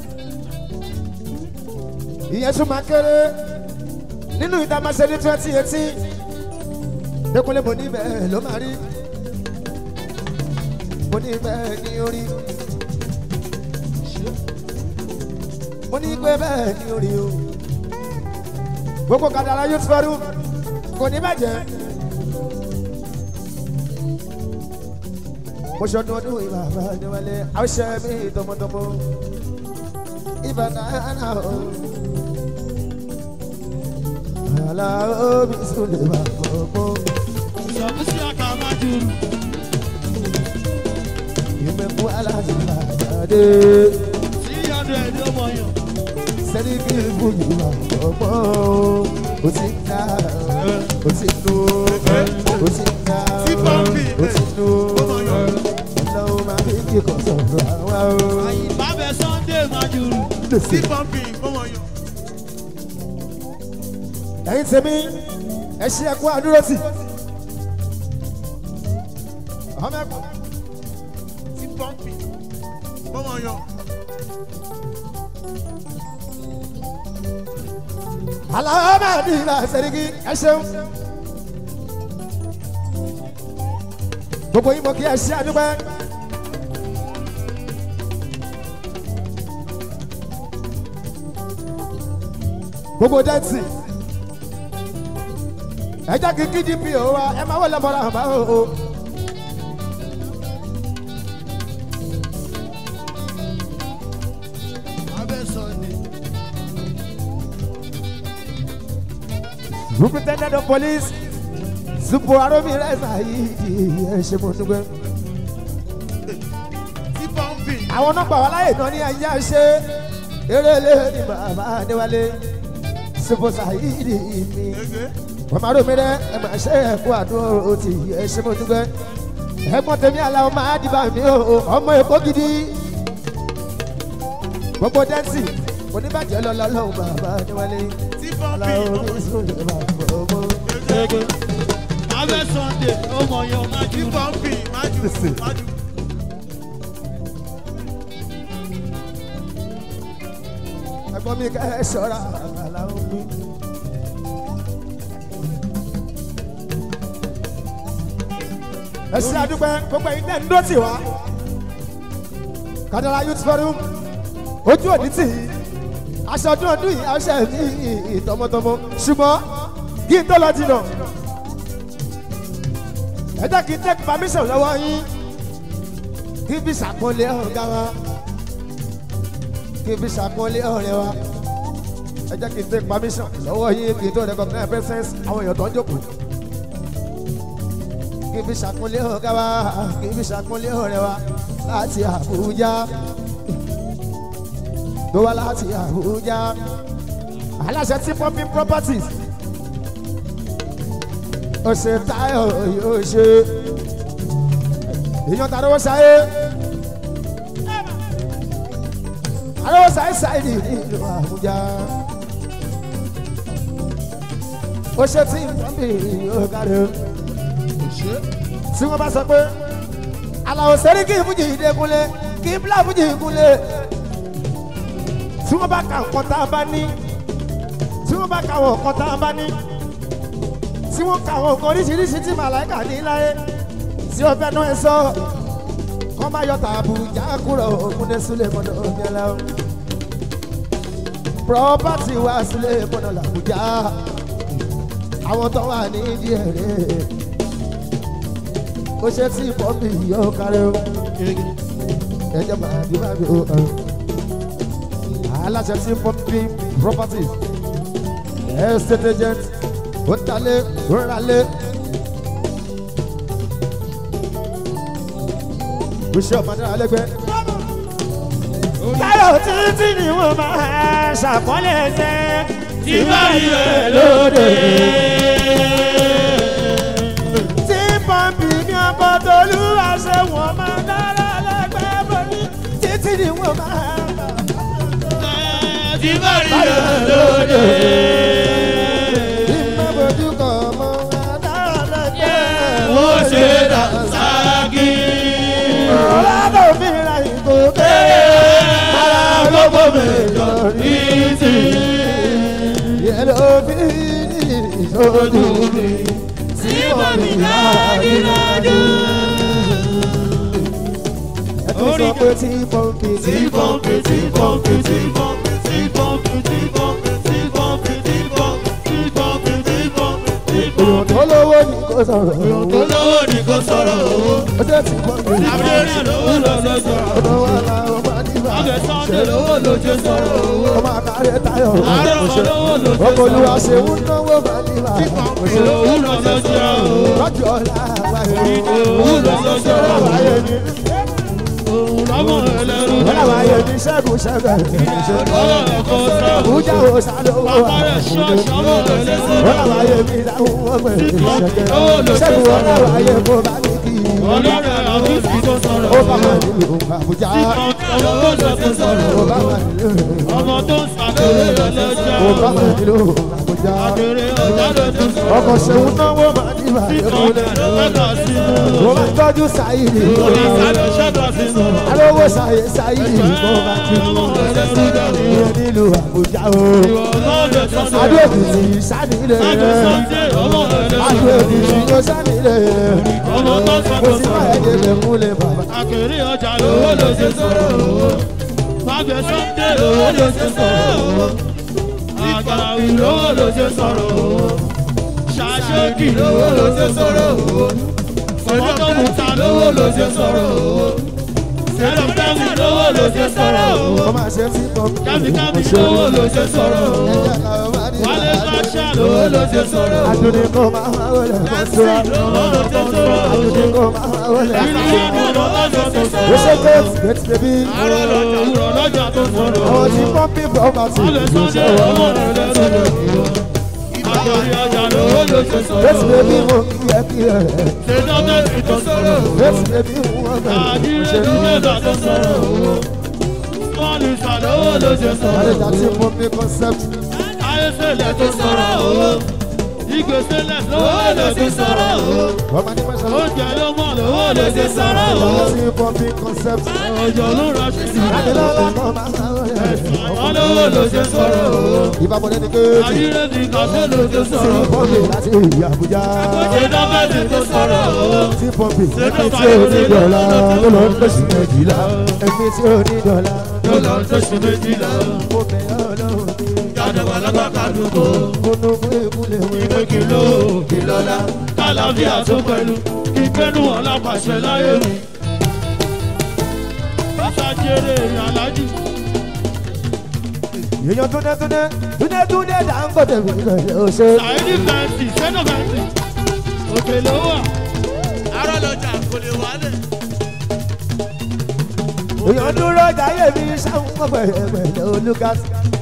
ìyẹn tún máa kéré nínú ìta máa ṣe ní twenty eighteen dẹkùnlé mo ní bẹ́ẹ̀ ló máa rí mo ní bẹ́ẹ̀ ní orí. mo ní pé bẹ́ẹ̀ ni orí o gbogbo kàdàrà youth forum kò ní bàjẹ́ mo ṣọdún ọdún ìbá àbájáwálé àwòṣe mi tọmọtọmọ ìbá náà o àlà omi sùn lè wà gbogbo Sọ̀kò sí àkà máa dùn. ìmẹ̀kú aláàjì àjáde Three hundred ló mọ̀ yàn. sẹ́ni kí n fún mi wà gbogbo o ti ń dá o ti ń lo o ti ń dá Tí pọ́ǹpì, o ti ń lo ó mọ̀ yàn. ọlọ́run máa fi kíkọ̀ sọ̀rọ̀ àwa o. Àyìnbá bẹ Sunday máa dùn. Tí pọ́ǹpì ó mọ̀ yàn. ẹ̀yin tèmi ẹ ṣe ẹ̀kú àdúró tì. ọmọ ẹ̀kú Tí pọ́ǹpì ó mọ̀ yàn. aláwọ̀ máa ní ìlà sẹ́ríkì ẹ ṣeun. gbogbo yín mọ̀ kí ẹ ṣe àdúgbò. gbogbo dẹ́tì ẹ jẹ́ kí kdp ò wá ẹ máa wọlé mọ́ra àbá o. o. Abẹ́ Sunday. superintendent of police zupo aromi rẹ́sà yìí ẹ ṣe mo dúpẹ́. Tí pọ́ǹpì. àwọn nọ́mbà wa láyè náà ní ayé ṣe eré ní bàbá adéwálé zupo sayidi mi. Gègé. wọ́n máa rò mí rẹ́ ẹ máa ṣe ẹ̀kú àdúró ti ẹ ṣe mo dúpẹ́. ẹ̀gbọ́n tèmi aláwọ̀ máa dìbà mí o ọmọ èkó gidi. gbogbo dẹ́ǹsì oníbàjẹ́ lọ́lọ́ lọ́hùn bàbá adéwálé. Tí pọ́ǹpì aláwọ̀ ó mi mọ̀ sùn lè máa fọ́ ọmọ. Gègé. Abẹ́ Sunday ó mọ̀ yàn máa dùn. Tí pọ́ǹpì máa dùn. Máa dùn. ẹ̀gbọ́n mi kẹ́ ẹ ṣọ́ra aláwọ̀ mi. ẹ ṣe àdúpẹ́ gbogbo ẹ̀yin tẹ́ ń dó tì wá. kádàrá youth forum ojú òní tì í aṣọ ọdún ọdún yìí aṣọ ẹ̀mí tọmọtọmọ ṣùgbọ́n kí n tó lọ jìnnà ẹ jẹ́ kí n take permission lọ́wọ́ yín kí n fi ṣàpọ́nlé ọ̀gá wa kí n fi ṣàpọ́nlé ọ̀rẹ́ wa ẹ jẹ́ kí n take permission lọ́wọ́ yín kí n tó recognize presence àwọn èèyàn tó ń jókòó kí n fi ṣàpọ́nlé ọ̀gá wa kí n fi ṣàpọ́nlé ọ̀rẹ́ wa láti Àbújá tó wá láti Àbújá aláṣẹ tí pumping properties ó ṣe táyọ̀ yóò ṣe èèyàn tàbí wọ́n ṣayé àlọ́ ṣayé ṣayé ní ìlú Àbújá ó ṣe tí pumping yóò kárí o tí wọ́n bá sọ pé àlàó sẹ́rí kí ìfújì ìdẹ́kunlé kí bílà ìfújì ìkunlé tí wọ́n bá ka nǹkan tá a bá ní tí wọ́n bá ka wọ̀ nǹkan tá a bá ní tí tí wọ́n ka àwọn nǹkan oríṣiríṣi tí màláìka ní láyé tí ó fẹ́ náà ẹ sọ kọ́ máa yọ tààbù já kúrò òkúndé sílẹ̀ mọ́tò òmìnira o. property wá sílẹ̀ mọ́tò làbújá àwọn tó wà ní díẹ̀rẹ́ ó ṣe tí pọ́ǹpì yóò kárẹ́ o ẹjọ́ máa bí máa bí o aláṣẹ tí pọ́ǹpì properties estate agent ó ń talé ó ń ralé. Bíṣẹ́ ọ̀mọdé alẹ́gbẹ́. Táyọ̀ títí ni wọ́n máa ṣàpọ́nlé ẹsẹ̀ tí báyìí rẹ̀ lóde. tí pọ́ǹpì ní ọkọ̀ tolúwa ṣe wọ́n máa dára lẹ́gbẹ́ bọ́lí títí ni wọ́n máa. tí báyìí rẹ̀ lóde. Ìmọ̀ bójú kọ̀ mọ́ adára lẹ́gbẹ́. ó ṣe dà sáàkì. Ọlọ́dọ̀ mi ra ìgò kéré. ara gbogbo mẹ́jọ ní ti. Yẹ̀lò bí ìṣojú mi. tí mo ní dáadídájú. Ẹ tún sọ pé tí pọ́ǹpì tí pọ́ǹpì tí pọ́ǹpì tí pọ́ǹpì tí pọ́ǹpì tí pọ́ǹpì tí pọ́ǹpì tí pọ́ǹpì tí pọ́ǹpì tí pọ́ǹpì tí èèyàn pọ́ǹpì. tó lówó ní kò sọ̀rọ̀. olówó ni kò sọ̀rọ̀ owó. Ó jẹ́ tí pọ́ǹpì. abẹ́rẹ́ lówó ló ló sọ̀rọ̀. Ọ̀dọ̀ wa la ọmọ nígbà. ọbẹ̀ sọ́ndé lówó ló ṣe sọ̀rọ̀ owó. Ọmọ àkàrẹ̀ tayọ̀. àárọ̀ olówó ló ṣe Ọkọ̀ olúwa sọ̀rọ̀ ṣe ń náwó bá nígbà. òun ló ló ṣe owó. Lọ́jọ́ ọ̀la àwáyé. òun ló ló ṣe owó. Àwáyé ni. òun lọ́mọ ẹlẹ́rú Wọ́n àwáyé ni ṣẹ́gun ṣẹ́gun. ọwọ́ ẹ̀kọ́ sọ̀rọ̀. Àbújá wo sálówó. bàbá rẹ̀ ṣọ́ọ̀ṣì ọmọ ẹlẹ́rú Wọ́n sọ̀rọ̀. àwáyé mi dáhùn wọ́n pè é Owó ló ṣẹ́gun. ṣe Ṣẹ́gun wọn sọ̀rọ̀. àwáyé kó bá ní kí. ọlọ́rẹ̀ àwọn ìsìn tó sọ̀rọ̀. Ó bá wà nílùú Àbújá. owó ló ṣe sọ̀rọ̀. Ó bá wà nílùú. ọmọ tó ń sàkéré ọlọ́jà. Ó bá wà nílùú Àbújá. Akéré ọjà ló ti sọ̀rọ̀. Ọkọ̀ ṣeun náwó máa ní ìbàdí Ìkọ̀ọ̀dẹ̀ ló mẹ́ta sínú. Mo máa ń tọ́jú Sáyidì. Ìsàlẹ̀ ṣẹ́ta sínú. Arówó Sáyé Sáyidì mo máa ti Ọmọ ẹlẹ́rú dàrú. ìyẹn nílùú Àbújá o. Ìwọ ọlọ́dẹ tó sọ̀rọ̀. Adóòkìtì sánilẹ̀. Adé Sọ́ndé ọmọ ẹlẹ́rú. Adóòkìtì ló sánilẹ̀. Ọmọ tó Mo sọ̀rọ̀ sì máa sọ̀rọ̀. ẹ̀jẹ̀ lè múlẹ̀ bàbá. Akéré ọjà lówó ló ṣe sọ̀rọ̀ owó. Fábẹ́ Sọ́ndé lówó ló ṣe sọ̀rọ̀ owó. Àgbàwí lówó ló ṣe sọ̀rọ̀ owó. Ṣàṣẹ́kì lówó ló ṣe sọ̀rọ̀ owó. Sọ̀rọ̀dọ̀mùta lówó ló ṣe sọ̀rọ̀ owó. Sẹ́dọ̀tẹ́mù lówó ló ṣe sọ̀rọ̀ owó. Mo máa ṣe tí mo Kábíkábí lówó ló ṣe sọ̀rọ̀ owó. Ẹ̀jẹ̀ làwọn máa ní Wálé ìbàdí. Báṣà lówó ló ṣe sọ̀rọ̀ owó. Adúní kò máa wá wọlé mọ́tò. Lówó ló ṣe sọ̀rọ̀ owó. Adúní kò máa wá wọlé Ìlú mọ́tò. ọmọ lọ́jọ́ tó Ó sọ̀rọ̀ ṣe gẹ́tì gẹ́tì bébí. Àárọ̀ lọ́jà òwúrọ̀ lọ́jà tó sọ̀rọ̀ Àwọn tí pọ́ńpì pọ́pàtì Wálé ló Sọ́ndé ṣe ọmọ wọ́n. rẹ̀ lẹ́rú. Àgbàrí ọjà lówó ló ṣe sọ̀rọ̀ Gẹ́tì bébí owó. mo kí ẹ kí ẹ. Ṣé dọ́kẹ́tì tó sọ̀rọ̀ owó. Gẹ́tì bébí wọ́n bẹ̀rẹ̀. Àdírẹ́dú mẹ́ta tó sọ̀rọ̀ owó. Sọ́ọ̀lù ìsàlówó ló ṣe sọ̀rọ̀ Àlejò owó. àti pọ́ńpì concept. Ayéṣẹ́lẹ̀ tó sọ̀rọ̀ owó. Ìgbésẹ̀lẹ̀ lówó ló ṣe sọ̀rọ̀ owó. Ọmọ ní mọ́ṣáláṣí. Oúnjẹ ló mọ̀ lówó ló ṣe sọ̀rọ̀ owó. Àti pọ́ńpì concept. Òjò ló rọ̀ sí sí. Adélọ́lá kan máa ń wọlé. Àwọn lówó ló ṣe sọ̀rọ̀ owó. Ìbábọ̀dé ni kéèjì. Àdírẹ́dì kàṣẹ́ ló ṣe Tí sọ̀rọ̀ owó. pọ́ńpì láti ìyá Àbújá. Ṣé dọ́kẹ́tì tó sọ̀rọ̀ owó. Tí pọ́ńpì ẹ̀mí tí ò ní dọ̀la ló lọ ń lọ́sí méjìlá. Ẹ̀mí tí ò ní dọ̀la Ló lọ tó ṣe méjìlá. mo bẹ̀ ọ́ lọ́wọ́ mi. Jáde wà lọ́gbà kádùkò. Mo nu mú ìkúlẹ̀ wẹ̀. Ìwé kìló kìlọ́lá. Kálàfíà tó pẹ̀lú. Ìgbẹ́nu ọ̀làpàṣẹ láyé mi. Bàtàjèrè alájì. Èèyàn túnde túnde túnde túnde Dangote mi lọ́yẹ̀ ó ṣe. Sàìdì fẹ́ǹsì, sẹ́nà fẹ́ǹsì. Òkè ló wà. arọ lọjà kò lè wálẹ̀. èèyàn dúró jáyé mi sáwọn pẹ̀lẹ́pẹ̀lẹ́ olùkàs.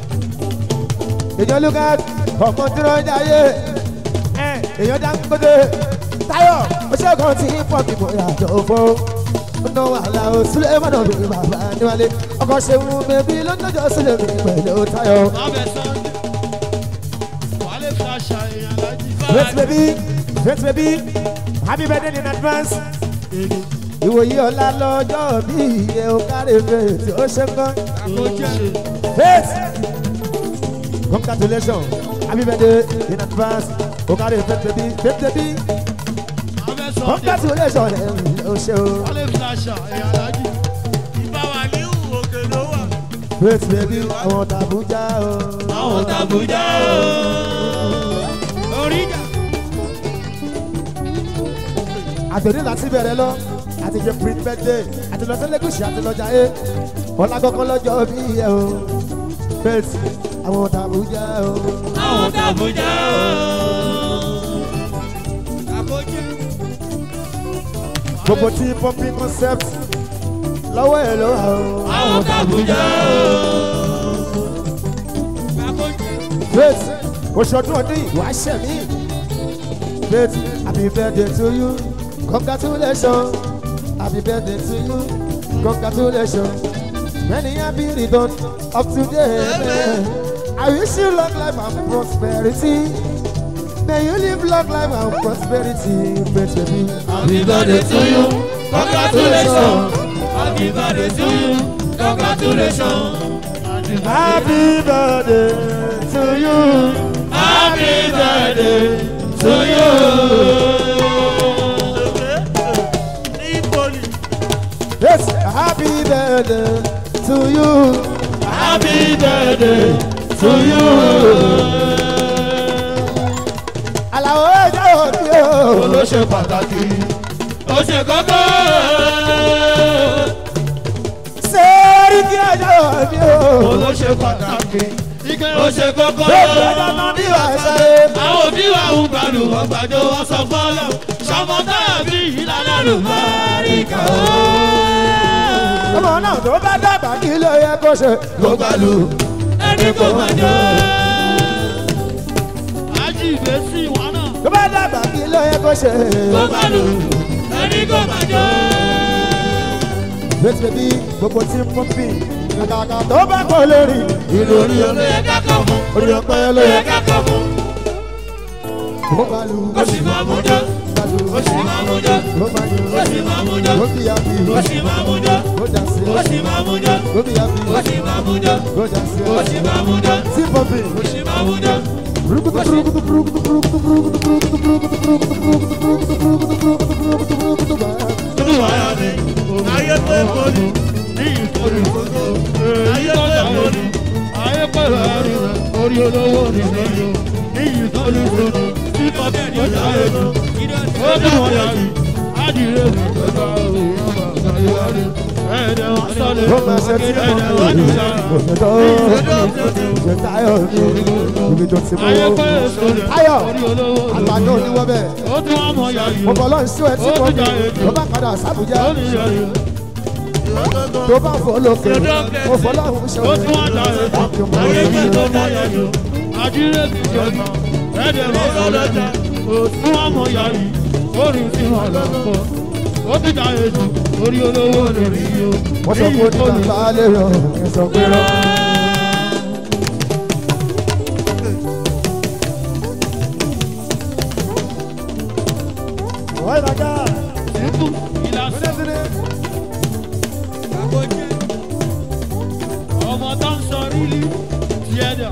èèyàn lucas ọmọ dúró jáyé èèyàn Dangote Táyọ̀ oṣèkan tí pọ́ọ̀kì mo yàtọ̀ fún. ọ̀nà wàhálà ò sílẹ̀ mọ́nà mi bàbá níwálé ọkọ̀ ṣeun bèbí lọ́nàjọ́ sílẹ̀ mi pẹ̀lú Táyọ̀. Abẹ sọ́ndé. Wálé fàṣà èèyàn alájì. Great baby, great baby, happy birthday in advance. Ìwòye ọ̀la lọ́jọ́ bí iye òkàrẹ̀ fèsì ó ṣe ń kán. Faith, congratulations, happy birthday in advance. ó kárí fẹ́ẹ́ bí fẹ́ẹ́ bí abẹ́ sọ ọ́ congratulation ẹ̀ ó ṣe o wálé fìlàṣà ẹ̀yà alájì. ìbá wà ní òkè ló wà. great baby àwọn tàbújá o. àwọn tàbújá o. orí ìjà. àtòní láti bẹ̀rẹ̀ lọ àti jẹ print birthday àti lọ sẹ́lẹ̀kùsì àti lọ́jà ẹ̀ ọ̀la kọ́kọ́ lọ́jọ́ bí ẹ o faith àwọn tàbújá o. àwọn tàbújá o. àkójẹ. gbogbo tí pumping concept lọ́wọ́ ẹ̀ ló wà o. àwọn tàbújá o. àkójẹ. faith oṣooṣù ọdún yìí wàá ṣẹ̀ mí. faith happy birthday to you congratulations happy birthday to you congratulations many happy return of today. I wish you long life and prosperity. May you live long life and prosperity, faith baby. happy birthday to you congratulations. happy birthday to you congratulations. Happy birthday to you. happy birthday to you. Nípoli. Yes, happy birthday to you. happy birthday to you. Àlàó ẹjọ́ òbí o. ló ṣe pàtàkì ó ṣe kókó. Sẹ́ẹ̀rì kí ẹjọ́ òbí o. ló ṣe pàtàkì ó ṣe kókó. Bẹ́ẹ̀ni ẹjọ́ náà bí wàá sáré. àwọn òbí wa ń gbàlù wọn gbàjọ wọn sọ fọlọ sọmọ tàbí ìlànà ló máa rí kà ó. Ọmọ náà tó bá dàgbà kí ló yẹ kó ṣe. ló gbàlù ẹni kò máa jọ. ají ìgbésí wọn náà. Tó bá dàgbà kí ló yẹ kó ṣe. ló gbàlù ẹni kò máa jọ. Faith baby gbogbo tí mo fi kàkàkà tó bá kọ lórí. ìlú orí olóyè kákọ́ fún. Orí ọpẹ́ ló olóyè yẹ kákọ́ fún. kó bá lu. ó sì máa mú jọ. ó sì máa mú jọ. Ó máa yọ. ó sì máa mú jọ. Ó bí àbí. ó sì máa mú jọ. Ó jà sí. ó sì máa mú jọ. Ó bí àbí. ó sì máa mú jọ. Ó jà sí. ó sì máa mú jọ. Sí pọ́pì. ó sì máa mú jọ. Brukutu brukutu brukutu brukutu brukutu brukutu brukutu brukutu brukutu brukutu brukutu brukutu brukutu brukutu bá. Olúwayà ni ayé pé mo ní ní ìkórè gbogbo. Ayé pé mo ní ayé pé láàrin rẹ̀ orí olówó ni lẹ́yìn. Ní ìkórè gbogbo tí kọ́kẹ́ ní ọjà èlò. Olúwayà ni adìrẹ mi jọba òun bàbá yóò rí. Ẹ̀ẹ́dẹ̀ wọn sọ̀lẹ̀ Ó máa ṣe tí ẹ̀ẹ́dẹ̀ wọ́n wọn ní ní sára. òyìnbó. Ṣé Táyọ̀ ní ibi tó ti mú Ayé owó? pé èso rẹ̀ Táyọ̀ orí olówó ni àgbàdo oníwọ́ bẹ́ẹ̀. Ó tún wá mọ̀ yàrá Mo bọ̀ lọ́n sí ẹ tí wọ́n ní. Mo bá padà sábùjá. Ó ní yàrá Tó bá fọ́ lókè. Mo fọ́ lọ́hùn ṣe ó tún wá dà ẹ̀ ayé pé tó mọ yàrá àdíré ti jọba ẹ̀ẹ́dẹ̀ mọ́ lọ́jà ó tún wá mọ yàrá orí tí wọn lọ pọ̀ ó ti dà ètò orí olówó lórí yìí Wọ́n sọ pé ó ní bàbá lè rọ̀ ẹ̀ sọ pé rọ̀. Wọ́n ìdájà. Síkú ìlàsẹ̀ àkójẹ́ ọmọ tó ń sọ rílí tiẹ̀ dà.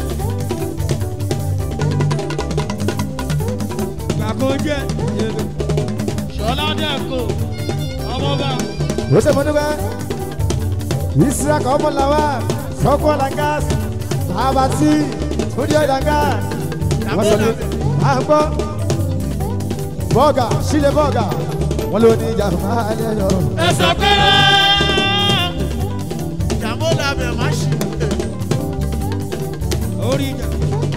Àkójẹ́ Ṣọlá Dẹ́kọ̀ ọmọba. Ó ṣe mọ́núbẹ́. Ìsirà kan mọ́ làwà. Sọ́kọ́ Langas. Abati. Studio Langas. Wọ́n sọ ní. À ń gbọ́. Bọ́ọ̀gà. Sílẹ̀ bọ́ọ̀gà. Wọ́n ló ní ìjà máa lè yọ. ẹ sọ pé ìyàwó làbẹ̀ má ṣe. orí ìjà.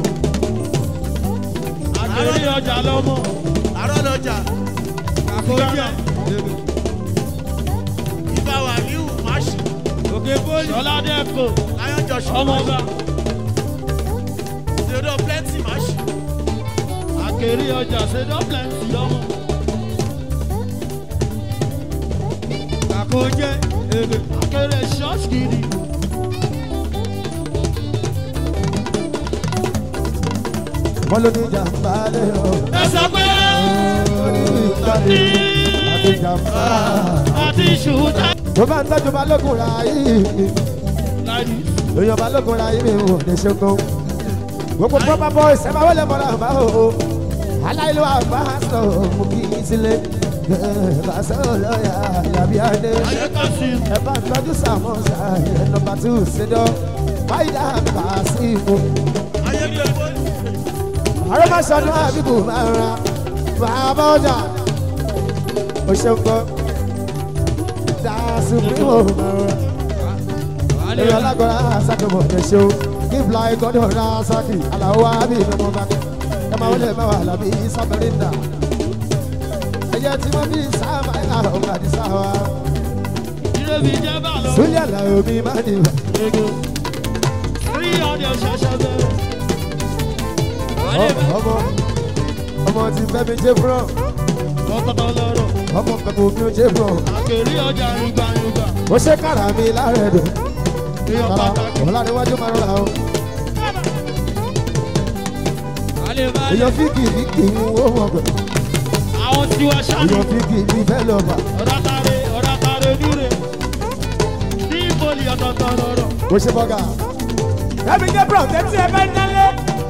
àgbèrè ọjà lọ́mọ. àárọ̀ lọ́jà. àkójọ. ìbá wà níhù má ṣe. òkè bóyì. sọlá dẹ́kọ̀. láyọ̀ jọ̀ṣọ́. ọmọọba. ṣèdọ̀ plenty má ṣe. àkèrè ọjà ṣèdọ̀ plenty lọ́mọ. àkójẹ èrè àkèrè ṣọ́ọ̀ṣì kiri. Wọ́n ló ní ìjà máa lè yọ. ẹ sọ pé Ìkànnì àti ìjàmbá. àti ṣùtá. Tó bá ń tọ́jú balógun ra yìí. láyé Èèyàn balógun ra yìí mi ò lè ṣe kó. Gbogbo pápá boys ẹ máa wọlé mọ́ra àbá o. aláìlú àgbà sọ mú kí n sílé bá sọ lọ́yà yàbí adé ayé kásì ẹ bá ń tọ́jú sàmọ́sà ẹ̀ nọmba tù sídọ́ báyìí bá sí ìmú. ayé gbé bọ́ọ̀lù. àrẹ́mọ̀sọ́dún àbíkú máa ń ra bàbá ọjà ó ṣe ń gbọ́ dáàsù mímọ́ máa ń ra èyí ọlágbọ́ra sákòmọ̀ ẹ̀ṣọ́ kíbla ìkọ́dọ̀ ra sákì aláwọ̀ àbí ìmọ̀ bá ẹ máa wọlé mẹ́wàá làbí sábẹ́rẹ́ndà ẹ̀yẹ tí wọ́n bí sáàmà ìlà ọ̀gá àti sáwà ìrèbí jẹ́ bá lọ. súlẹ̀ làwọn omi máa ń dìbò. ego rí ọdẹ ṣẹṣẹ bẹ̀rẹ̀. ayé bá ọmọ ọmọ ti fẹ́ mi jẹ́ fúrọ̀ kọ́kọ́tọ́ lọ́rọ̀. ọmọ pẹ̀lú mi ò jẹ́ fúrọ̀ àkèrè ọjà yúgbà yúgbà. ó ṣe kára mi lára ẹ̀dùn èèyàn kára pàtàkì. ọ̀la níwájú máa ń ra o alẹ́ bá lè. èèyàn fíkì fíkì ń wó mọ̀ pẹ̀ àwọn tiwa ṣáájú. èèyàn fíkì mi fẹ́ lọ bà ọ̀dàtàrẹ ọ̀dàtàrẹ níre. ní ìbòlì ọ̀tọ̀ọ̀tọ̀ lọ́rọ̀. ó ṣe bọ́gà. Kẹ́mi jẹ́ bro, tẹ́tí ẹ fẹ́ dánlé.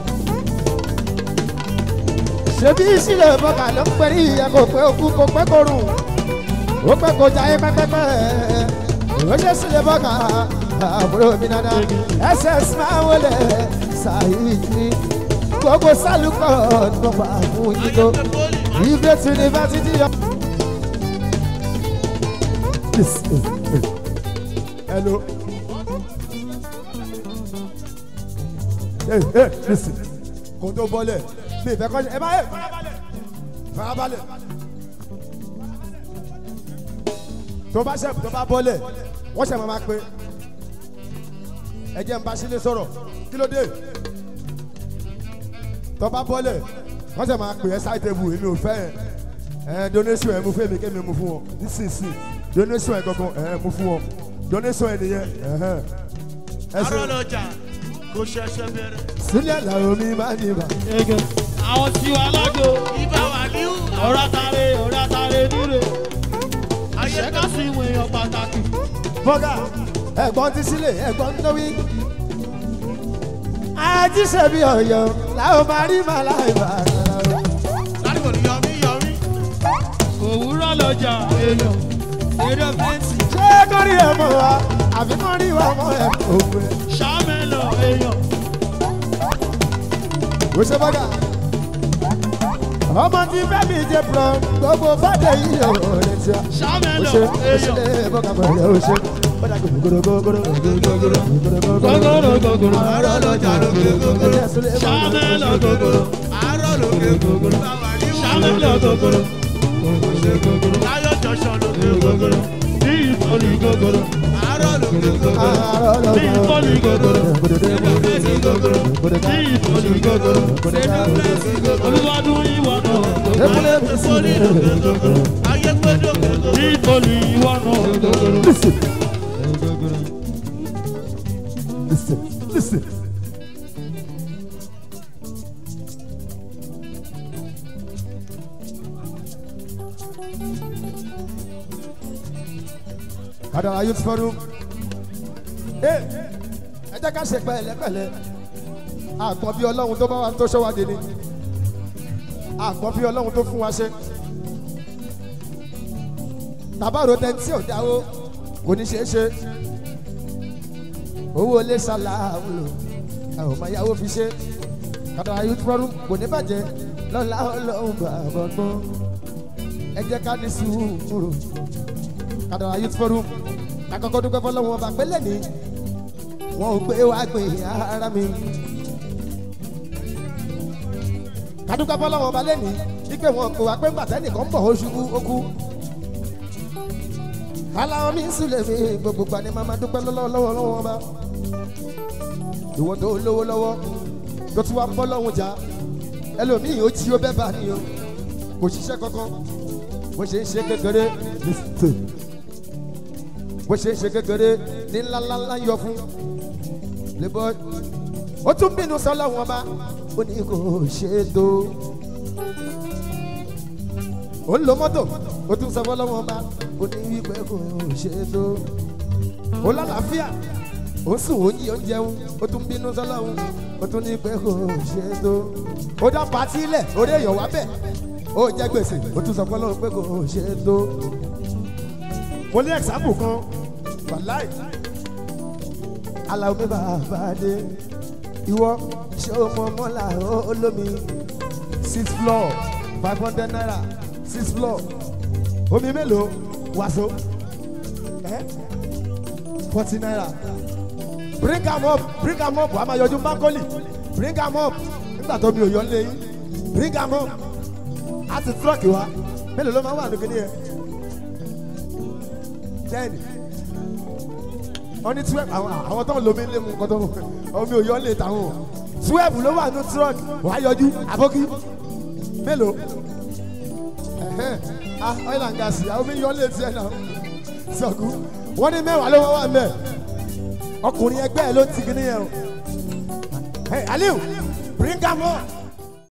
Ṣebí ìṣílẹ̀ bọ́gà ló ń pẹ́rí ìyẹn kò pé okú kò pẹ́ kò rùn. Ó pẹ́ kò jayé pẹ́pẹ́pẹ́. Ó ṣe sílẹ̀ bọ́gà àbúrò mi dada. SS máa ń wọlé ṣàyíjí. Gbogbo sálùkọ̀ ló pa fún yín tó. Ibrahim University yọ. Hello. Hey, hey, listen. Kò tó bọ́lẹ̀. Mi ìfẹ́ kọ́ṣẹ́. Ẹ bá yẹ farabalẹ̀. Farabalẹ̀. Tó bá ṣẹ̀ tó bá bọ́lẹ̀, wọ́n ṣẹ̀ máa máa pe. Ẹ jẹ́ n bá sílé sọ̀rọ̀. Kí ló dé? Tó bá bọ́lẹ̀, wọ́n ṣẹ̀ máa pè ẹ́ sáì tẹ́bù èmi ò fẹ́ ẹ̀. Ẹ donation ẹ̀ mú fún èmi kémi mú fún wọn. Nísinsìnyí, donation ẹ̀ gangan ẹ̀ mú fún wọn. Donation ẹ̀ nìyẹn. ẹ̀hẹ́n. Ẹ ṣe arọ́ lọ́jà kò ṣẹṣẹ bẹ̀rẹ̀. sílẹ̀ làwọn mi máa ń yìnbọn. ego àwọn tiwa lágbo. ibà wà níwù. ọ̀dàtàrẹ ọ̀dàtàrẹ níre. ayé kásì ìwé èèyàn pàtàkì. bọ́gà ẹ̀gbọ́n ti sílẹ̀ ẹ̀gbọ́n tó wí. ajíṣẹ́ bí ọ̀yọ́ làwọn máa rí màlá ìbá. ládùúgbò ni yọmí yọmí. òwúrọ̀ lọ́jà èèyàn eré fẹ́ǹsì. ṣé kórì ẹ̀ mọ̀ wá àbí kọ́ rí wa mọ́ ẹ̀ òwe. sàmẹ́lọ̀ èèyàn. ó ṣe bọ́gà. ọmọ tí fẹ́mi jẹ pọ̀ gbogbo fàdé yìí ò lè ṣe. ó sàmẹ́lọ̀ ṣe ó èèyàn. ṣe bọ́gà pẹ̀lú ó ṣe. bọ́dà gògòrò gògòrò gògòrò gògòrò gògòrò. àárọ̀ lọ́jà lókè gògòrò. sàmẹ́lọ̀ gògòrò. àárọ̀ lókè gògòrò. báwa ní sàmẹ́lọ̀ gògòrò. láyọ̀ jọ̀ṣọ̀ lókè gògòrò. ní ìfọ̀lì gògòrò. àárọ̀ lókè gògòrò. ní ìfọ̀lì gògòrò. ẹ̀sìn gògòrò. ní ìfọ̀lì gògòrò. ẹ̀sìn gògòrò. olùwàdùn ìwà náà. ìfọ̀lì lókè gògòrò. ayé pé lókè gògòrò. ní ìfọ̀lì ìwà náà. Listen. Listen. Listen. Adara Youth Forum. Ẹ ẹ jẹ́ ká ṣe pẹ̀lẹ́pẹ̀lẹ́. Àgbọ̀n bí Ọlọ́run tó bá wa tó ṣọ́ wa dé ni. Àgbọ̀n bí Ọlọ́run tó fún wa ṣe tàbárò tẹ́ntì ò dáwó kò ní ṣeé ṣe owó ilé ṣàlà àwùlò àwọn ọmọ ìyàwó fi ṣe Kadara Youth Forum kò ní bàjẹ́ lọ́la ọlọ́run bàbá gbọ́n ẹ jẹ́ ká ní sùúrù Kadara Youth Forum kakọ́kọ́ dúpẹ́ fọlọ́wọ́n ọba pẹ́lẹ́ ní wọn ò gbé wá gbé ara mi kadúpẹ́ fọlọ́wọ́n ọba lẹ́ni ike wọn kò wá pé gbàtẹ́nìkan bọ̀ ó ṣubú ó kú aláwọ̀ mi sílẹ̀ mi gbogbo gba ni màmá dúpẹ́ lọ́wọ́ lọ́wọ́ lọ́wọ́ ọba ìwọ tó lówó lọ́wọ́ tó tún wá ń bọ́ lọ́hùn jà ẹlòmíì ó jí ó bẹ́ẹ̀ bá ní o kò ṣiṣẹ́ kankan bó ṣe ń ṣe kékeré listen bó ṣe ń ṣe kékeré ní ńláńlá yọ fún lébọ́ ó tún bínú sọ́lọ́hùn ọba ó ní kò ṣe é tó ó ń lo mọ́tò ó tún sọ fọ́lọ́wọ́n ọba ó ní wípé kò ṣe é tó ó lálàáfíà ó sùn ó yí ó ń jẹun ó tún bínú sọlọ́run ó tún ní pé kò ṣe é tó ó dá patí lẹ̀ orí èèyàn wá bẹ̀ ó jẹ́ gbèsè ó tún sọ pé ọlọ́run pé kò ṣe é tó. mo ní ẹ̀sáàpù kan wàláì aláwọ̀ mi bàbá dé ìwọ ṣé o mọ mọ́là olómi six floor five hundred naira six floor omi mélòó wàásù ẹ forty naira bring am up bring am up wàá máa yọjú mákọ́lì bring am up nígbà tó mi ò yọ lé yín bring am up á ti truck wa mélòó ló máa wà nínú kíní yẹn ten wọ́n ní twelve àwọn àwọn tó ń lomi lé mu kọ́tọ́ omi ò yọ lé tàwọn o twelve ló wà nínú truck wàá yọjú àbókí mélòó ẹ̀hẹ́n ah oil and gas àwọn omi yọ lé tiẹ̀ náà sọ̀kú wọ́n ní mẹ́wàá ló wọ́n wà mẹ́ ọkùnrin ẹgbẹ́ ẹ ló ti kíní yẹn o hey aliu bring am on